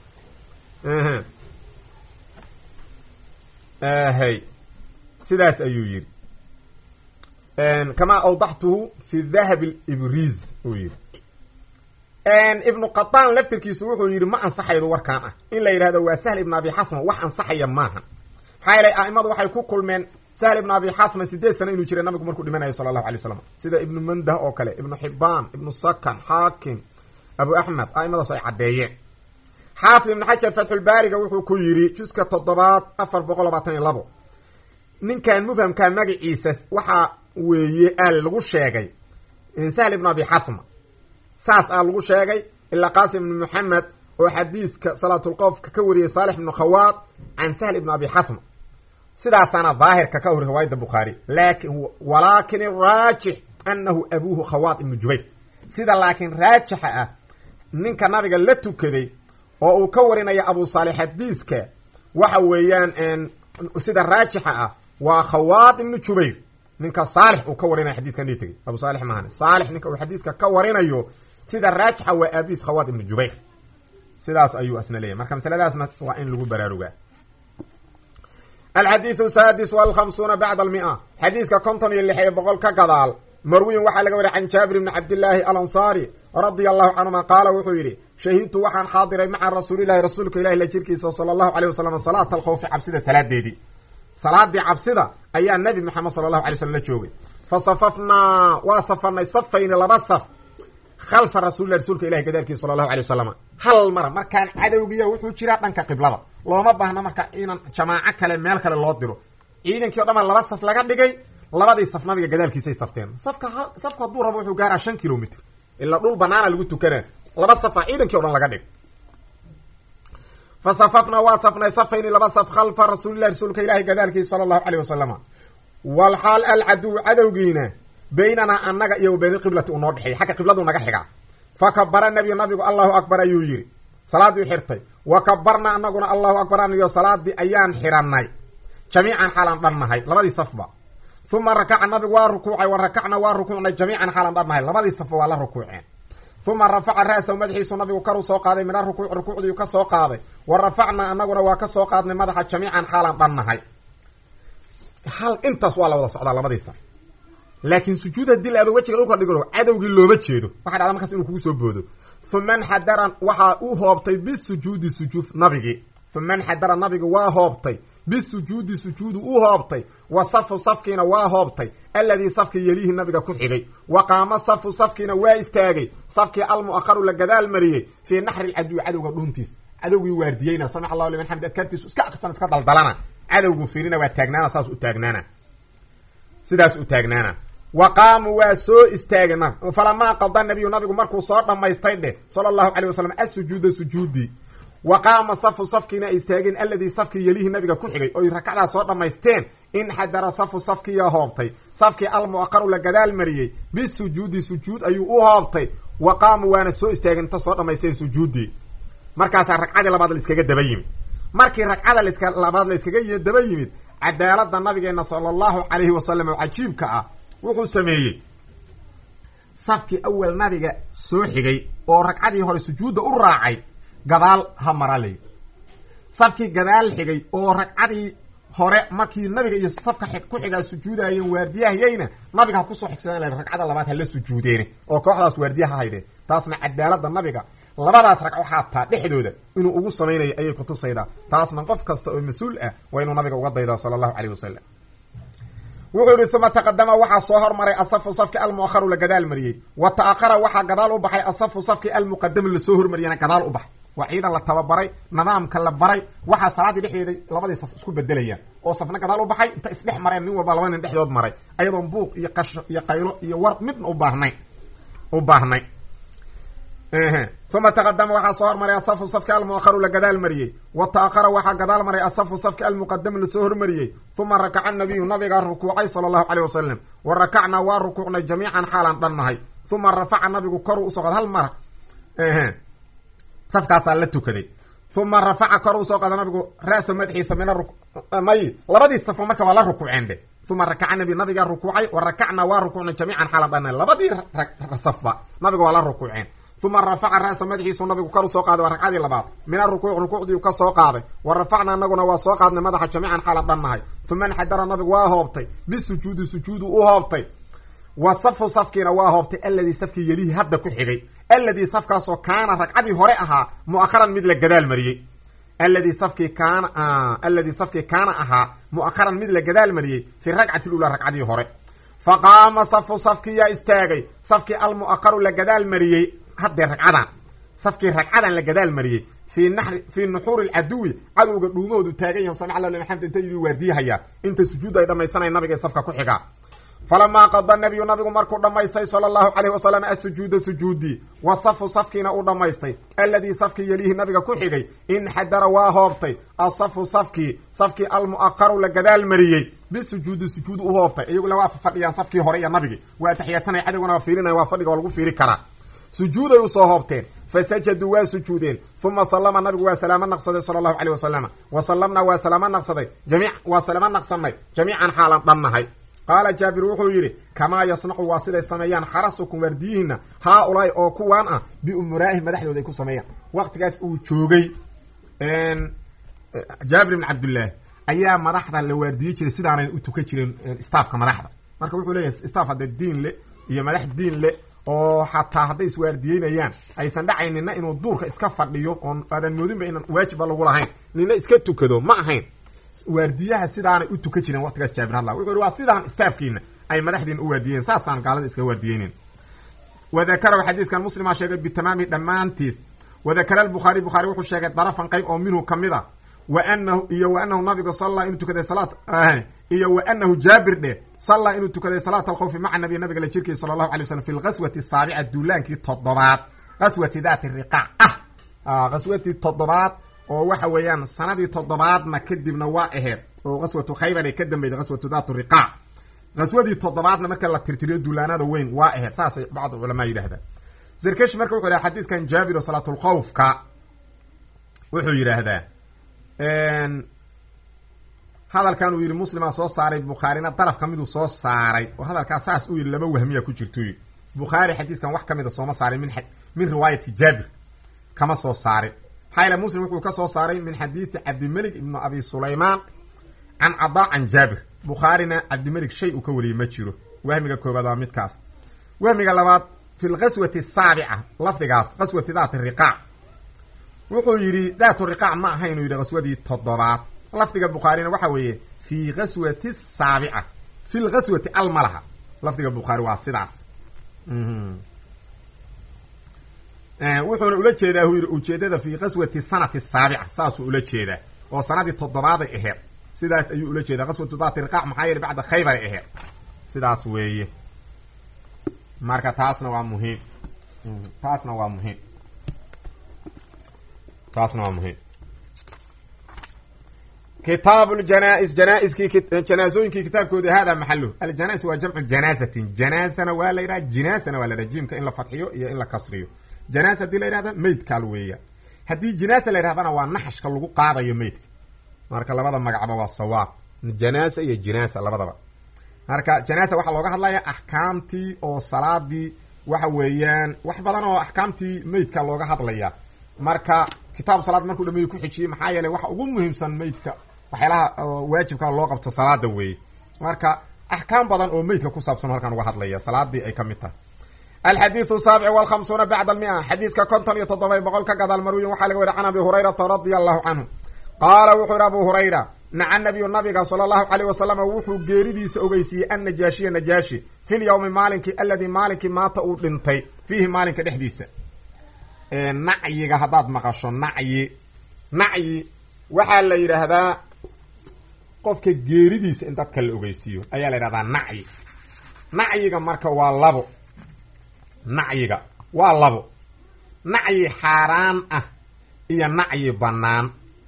hay sidaas ayuu yidhi kamaa awdaxtuhu fi dahab libriz uu yidhi ibnu qataan laftirkiisu wuxuu yidhi ma ansaxaydo warkaan ah in la yidhahdo waa sahl ibn abi xathma wax ansaxaya maaha maxaa yeelay a'imadu waxay ku kulmeen sahl ibn abi xathma sideed sano inuu jiray nabigu markuu dhimanayo sala allahu alay waslam sida ibnu mandah oo kale ibnu xibaan ibnu sakan xaakim abu axmed a'imadaas ay caddeeyeen xaafid ibnu xajar fatxulbaariga wuxuu ku yidhi juska toddobaad afar boqol labaatan iyo labo ninkan mufhamkaa magaciisa waxaa weeye aal lagu sheegay sahl ibnu abi xathma saas aa lagu sheegay ilaa qaasim ibnu maxamed oo xadiidka salaatulqofka ka wariyay saalix ibnu khawaad can sahl ibnu abi xathma sidaasaana daahirka ka hor riwaayadda bukhaari lakin walaakin araajix anahu abuuhu khawaad ibnu jubayr sida laakiin raajixa ah ninka nabiga la tukaday oo uu ka warinaya abu saalix xadiiska waxa weeyaan sida raajixa ah waa khawaad ibnu jubayr ninka saalix uu ka warinaya xadiiskan dhii tegay abu saalix maahan saalix ninka uu xadiiska ka warinayo sida raajixa waa aabiis khawaad ibnu jubayr sidaas ayuu asna leeyahy marka masaladaasna waa in lagu baraarugaa alxadiidu saadis walkhamsuuna bacda almia xadiiska konton iyo lix iyo boqol ka gadaal marwiyin waxaa laga wariya can jaabir bni cabdillaahi alansaari radia allahu canhuma qaala wuxuu yidhi shahidtu waxaan xaadiray maca rasuulilahi rasuulka ilahi la jirkiisa sala allahu aleyh wasalam salaata alkhawfi cabsida salaadeedii salaadii cabsida ayaa nabi maxamed sala allahu alay slm la joogay fa safafnaa waa safanay safayni laba saf khalfa rasuulilah rasuulka ilahi gadaalkiisa sala allahu alay wasalam hal mara markaan cadowgiya wuxuu jiraa dhanka qiblada looma baahna marka inaan jamaaco kale meel kale loo diro ciidankii o dhan baa laba saf laga dhigay labadii saf nabiga gadaalkiisay safteen safka safku hadduu rabo wuxuu gaaraa shan kilomitr ilaa dhul banaana lagu tukana laba safa ciidankii o dhan laga dhig fa safafnaa waa safnay safayni laba saf khalfa rasuulilah rasuulka ilaahi gadaalkiisa sala allahu aleyh wasalama walxaal alcaduw cadowgiina baynanaa annaga iyo wa bayna qiblati uu noo dhexeeyay xagga qibladu naga xigaa fa kabara nabiyu nabigu allahu akbar ayuu yidhi salaadii xirtay wa kabarna anaguna allahu akbar aniyo salaadii ayaan xirannay jamiican xaalaan dhannahay labadii safba uma rakaca nabigu waa rukuucay wa rakacna waa rukuucnay jamiican xaalaan dhannahay labadii safba waa la rukuuceen uma rafaca ra'sahu madaxiisu nabigu karu soo qaaday mina rukuuc rukuucdiiu ka soo qaaday wa rafacna anaguna waa ka soo qaadnay madaxa jamiican xaalaan dhannahay hal intaas waa la wada socdaa labadii saf laakiin sujuud hadii la aado wejiga dhulka dhigo cadowgii looma jeedo waxa dhacda markaas inuu kugu soo boodo uma nxadara waxaa u hoobtay bisujuudi sujuud nabigii uma nxadara nabigu waa hoobtay bisujuudi sujuudu u hoobtay wa safu safkiina waa hoobtay alladii safkii yeliihi nabiga ku xigay wa qaama safu safkiina waa istaagay safkii almu'akharu la gadaal mariyey fii naxri lcaduwi cadowga dhuuntiis cadowgii waardiyeyna samic allahu liman xamid adkaartiisu iska aqsan iska daldalana cadowgu fiirina waa taagnaana saas u taagnaana sidaas u taagnaana wa qaamuu waa soo istaageen nab falamaa qada nabiyu nabigu markuu soo dhammaystay dheh sala allahu calay wasalam asujuuda sujuudii wa qaama safu safkiina ay istaageen alladii safkii yelihi nabiga ku xigay oy rakacdaa soo dhammaysteen inxadara safu safkiiya hoobtay safkii almu'aqaru la gadaal mariyey bisujuudi sujuud ayuu u hoobtay wa qaamuu waana soo istaageen inta soo dhammaysteen sujuuddii markaasaa ragcadii labaad laiskaga daba yimid markii ragcada laska labaad la iskaga daba yimid cadaalada nabigeena sala allahu calayhi wasalam oo cajiibka ah wuxuu sameeyey safkii awal nabiga soo xigay oo ragcadii hore sujuudda u raacay gadaal ha maraley safkii gadaal xigay oo ragcadii hore markii nabiga iyo safka ku xigaa sujuudayeen waardiyahayayna nabiga ha kusoo xigsadeen la ragcada labaad hala sujuudeene oo kooxdaas waardiya ha haydeen taasna cadaalada nabiga labadaas ragco xaataa dhexdooda inuu ugu samaynayo ayay kutusaydaa taasna qof kasta oo mas-uul ah waa inuu nabiga uga daydaa sala allahu caleyh wasalam wuxuu yihi uma taqadama waxaa soo hormaray asafu safki almu'akharu la gadaal mariyey wa ta'akhara waxaa gadaal u baxay asafu safki almuqadamu lasoo hormariyana gadaal u baxay waa ciidan la tababaray nidaamka la baray waxaa salaaddii dhexdeeda labadii saf isku bedelayaan oo safna gadaal u baxay inta isdhex mareen nin walba laba nin dhexdood maray ayadoon buuq iyo qasho iyo qaylo iyo war midna u baahnay u baahnay uma taqadama waxaa soo hormaray asafu safki almu'akharu la gadaal mariyey wa ta'akhara waxaa gadaal maray asafu safki almuqadamu lasoo hormariyey uma rakaca nabiyu nabigaa rukuucay sala allahu caleyh wasalam wa rakacnaa waa rukuucnay jamiican xaalaan dhannahay uma rafaca nabigu koruu usoo qaad hal mara safkaasaa la tukaday uma rafaca kor usoo qaada nabigu ra'sa madaxiisa mina may labadii safo marka waa la rukuuceen dhe uma rakaca nabi nabigaa rukuucay wa rakacnaa waa rukuucnay jamiican xaalaan dhannahay labadii safba nabiga waa la rukuuceen uma rafaca ra'sa madaxiisu nabigu kor usoo qaaday waa ragcadii labaad min arukuuc rukuucdiiu ka soo qaaday wa rafacna anaguna waa soo qaadnay madaxa jamiican xaalan dhannahay uma nxadara nabigu waa hoobtay bisujuudi sujuudu u hoobtay wa safu safkiina waa hoobtay alladii safkii yelihi hadda ku xigay alladii safkaasoo kaana ragcadii hore ahaa mu'akharan mid la gadaal mariyey alladii safkii kaana alladii safkii kaana ahaa mu'akharan mid la gadaal mariyey fi ragcati lula ragcadii hore fa qaama safu safkiyaa istaagay safkii almu'akharu la gadaal mariyey haddee ragcadan safkii ragcadan la gadaal mariyey fii nari fii nuxuuri lcaduwi cadowga dhuumahoodu taagan yahu samic allah liman xamd inta yidhi waardiyahayaa inta sujuud ay dhammaysanaya nabiga safka ku xigaa falamaa qada nabiyu nabigu markuu dhammaystay sala allahu caleyhi wasalam asujuuda sujuudii wa safu safkiina uu dhammaystay alladii safkii yelihi nabiga ku xigay inxadara waa hoobtay asafu safkii safkii almu'akharu la gadaal mariyey bisujuudi sujuud u hoobtay iyaguna waa fadhiyaan safkii hore iyo nabigii waa ataxiyaasanaya cadowgana waa fiirinaya waa fadhiga waa lagu fiiri karaa sujuuday usoo hoobteen fa sajaduu waa sujuudeen uma sallama nabigu waa salaamo naqsaday sala allahu caleyh wasalama wa sallamnaa waa salaamo naqsaday jami waa salaamo naqsanay jamiican xaalan dhannahay qaala jaabir wuxuu yidhi kamaa yasnacu waa siday sameeyaan xarasukum waardiyihiina haa ulaahi oo kuwaan ah biumuraa'ihim madaxdooda ay ku sameeyaan waqtigaas uu joogay jaabir ibn cabdillaahi ayaa madaxda la waardiyi jiray sidaanay u tukan jireen staafka madaxda marka wuxuu leeyahay staff haddee diin le iyo madax diin le oo xataa hadday iswaardiyeynayaan aysan dhacayn nina inuu duurka iska fadhiyo oon aadan moodinba inaan waajibba lagu lahayn nina iska tukado ma ahayn waardiyaha sidaanay u tukan jireen waqtigaas jaabir hadla wuxuu yihi waa sidaan staafkiina ay madaxdiina u waardiyeen saasaan gaalada iskaga waardiyeynen wadakarahu xadiiskan muslimaa sheegay bitamaami dhammaantiis wadakara albukhaari bukhaari wuxuu sheegay darafan qayb oo minhu kamid a wa anahu iyo wa anahu nabiga salla inuu tukaday salaat iyo wa anahu jaabir dhe sallaa inuu tukaday salaat alkhawfi maca nabiy nabiga la jirkiisa sala allahu alay waslm fi lghaswati asaabica duulaankii toddobaad qaswati daati riqaac ah qaswatii toddobaad oo waxa weeyaan sanadii toddobaadna kadibna waa aheyd oo qaswatu khaybar ay ka dambeyday qaswatu daatu riqaac qaswadii toddobaadna marka la tirtiriyo duulaanada weyn waa aheyd saasay bacd culamaa yidhahdaan zerkesh marka wuxuu yidhaha xadiiskan jaabir oo salaatulkhawfka wuxuu yidhaahdaa hadalkan uu yidhi muslimaa soo saaray bukhaarina daraf ka miduu soo saaray oo hadalkaa saas uu yidhi laba wahmiya ku jirto yidhi bukhaari xadiiskan wax ka mida sooma saarin min min riwaayati jaabir kama soo saarin maxaa yaele muslim wuxuu ka soo saaray min xadiidi cabdimelik ibnu abi sulaymaan can cadaa can jaabir bukhaarina cabdimelik shay uu ka wariyey ma jiro wahmiga koobaad waa midkaas wahmiga labaad fi lqaswati asaabica lafdigaas qaswati daati riqaac wuxuu yidhi daatu riqaac ma aha inuu yidhi qaswadii toddobaad lafdiga bukhaarina waxa weeye fi qaswati saabica fi lqaswati almalaha lafdiga bukhaari waa sidaas wuxuuna ula jeedaa uu yidhi ujeedada fi qaswati sanati saabica saasuu ula jeedaa oo sanadii toddobaaday aheyd sidaas ayuu ula jeedaa qaswatu daati riqaac maxaa yeele bacda khaybaray aheyd sidaas weeye marka taasna waa muhiim taasna waa muhiim taasna waa muhiim kitaabu ljanaa-is janaa-iskii janaasooyinkii kitaabkoodi hada maxaluhu aljanaa-is waa jamcu janaasatin janaasana waa la yidhaha jinaasana waa la yidhaha jiimka in la fadxiyo iyo in la kasriyo janaas haddii la yidhahda meydkaal weeya haddii jinaasa la yidhahdana waa naxashka lagu qaadayo meydka marka labada magacba waa sawaab janaasa iyo jinaasa labadaba marka janaasa waxaa looga hadlaya axkaamtii oo salaadii waxa weeyaan wax badan oo axkaamtii meydka looga hadlaya marka kitaabu salaad markuu dhameeyo ku xijiyey maxaa yeeley waxa ugu muhiimsan meydka waxyaalaha waajibka loo qabto salaada weeye marka axkaam badan oo meydka ku saabsan halkaan uga hadlaya salaadii ay ka mid tahay alxadiidu saabic walkhamsuuna bacda almia xadiiska konton iyo toddoba boqol ka gadaal marwiyin waxaa laga wari can abi hurayrata radia allahu canhu qaala wuxuu yihi abu hurayra naca nabiyu nabiga sala allahu caleyh wasalam wuxuu geeridiisa ogeysiiyey annajaashiya najaashi fi lyawmi maalinkii aladii maalinkii maata uu dhintay fiihi maalinka dhexdiisa nacyiga haddaad maqasho nacyi nacyi waxaa la yidhaahdaa qofka geeridiisa in dadka la ogeysiiyo ayaa la yidhahdaa nacyi nacyiga marka waa labo nacyiga waa labo nacyi xaaraan ah iyo nacyi bannaan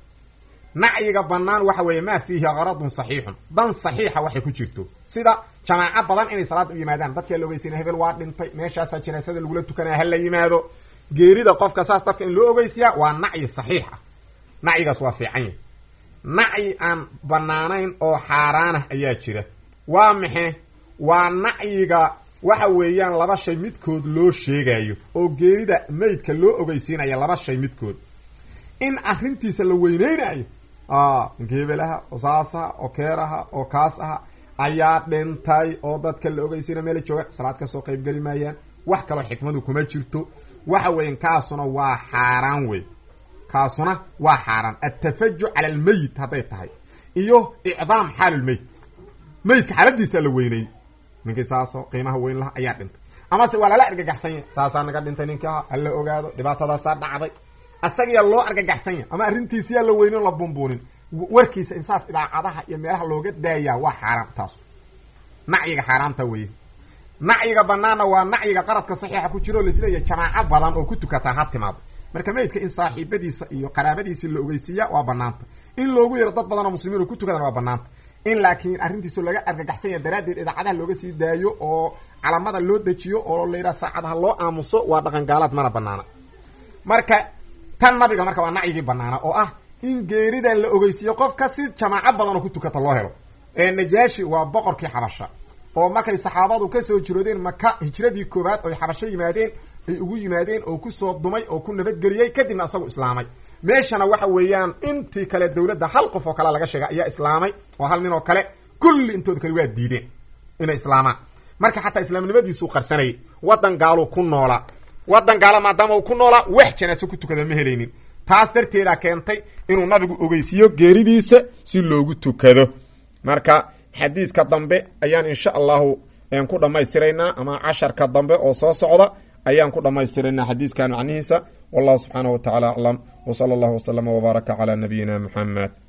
nacyiga bannaan waxa weeye maa fiihi qaradun saxiixun dan saxiixa waxay ku jirto sida jamaaco badan inay salaada u yimaadaan dadkaa la ogeysiina hebel waa dhintay meeshaasaa janaasada lagula tukanaya ha la yimaado geerida qofka saas dadka in loo ogeysiyaa waa nacyi saxiix ah nacyigaas waa fiican yahy nacyi aan bannaanayn oo xaaraan ah ayaa jira waa maxe waa nacyiga waxa weeyaan laba shay midkood loo sheegayo oo geerida meydka loo ogeysiinaya laba shay midkood in arrintiisa la weyneynayo ninka hebelaha oo saasaha oo keeraha oo kaas aha ayaa dhintay oo dadka la ogeysiina meela jooga salaad kasoo qaybgeli maayaan wax kaloo xikmadu kuma jirto waxa weyan kaasuna waa xaaraan wey kaasuna waa xaaraan atafajuc cala almeyit hadday tahay iyo icdaam xaalulmeyt meydka xaaladiisaa la weynay ninkii saaso qiimaha weyn laha ayaa dhintay amase waa lala argagaxsanya saasaa naga dhintay ninki aha hala ogaado dhibaatadaasaa dhacday asagiyaa loo argagaxsanya ama arrintiisiyaa la weynin la bunbuunin warkiisa in saas idaacadaha iyo meelaha looga daayaa waa xaaraam taasu nacyiga xaaraamta weye nacyiga banaanna waa nacyiga qaradka saxiixa ku jiro o laisleeyahy jamaaco badan oo ku tukataa ha timaado marka meydka in saaxiibadiisa iyo qaraabadiisi la ogeysiiya waa banaanta in loogu yaro dad badan oo muslimiin oo ku tukadana waa banaanta in laakiin arrintiisu laga argagaxsanya daraaddeed idaacadaha looga sii daayo oo calamada loo dejiyo oo la yidhaha saacadaha loo aamuso waa dhaqan gaalaad mana banaana marka tan nabiga marka waa nacyigii banaana oo ah in geeridan la ogeysiiyo qofka si jamaaco badan oo ku tukata loo helo ee najaashi waa boqorkii xabasha oo markay saxaabadu kasoo jiroodeen maka hijradii koowaad oy xabasho yimaadeen ay ugu yimaadeen oo kusoo dumay oo ku nabadgeliyey kadibna isagu islaamay meeshana waxa weeyaan intii kale dawladda hal qof oo kale laga sheega ayaa islaamay oo hal nin oo kale kulli intooda kale waa diideen inay islaamaan marka xataa islaamnimadiisuu qarsanayay waddan gaaluu ku noolaa waddan gaala maadaama uu ku noolaa wax janaaso ku tukada ma helaynin taas darteeda keentay inuu nabigu ogeysiiyo geeridiisa si loogu tukado marka xadiidka dambe ayaan insha allahu ku dhammaystiraynaa ama casharka dambe oo soo socda ayaan ku dhammaystiraynaa xadiiskan macnihiisa wallahu subxaanaه wa tacala aclam w salى اllah wslama wbaaraka calى nabiyina muxamed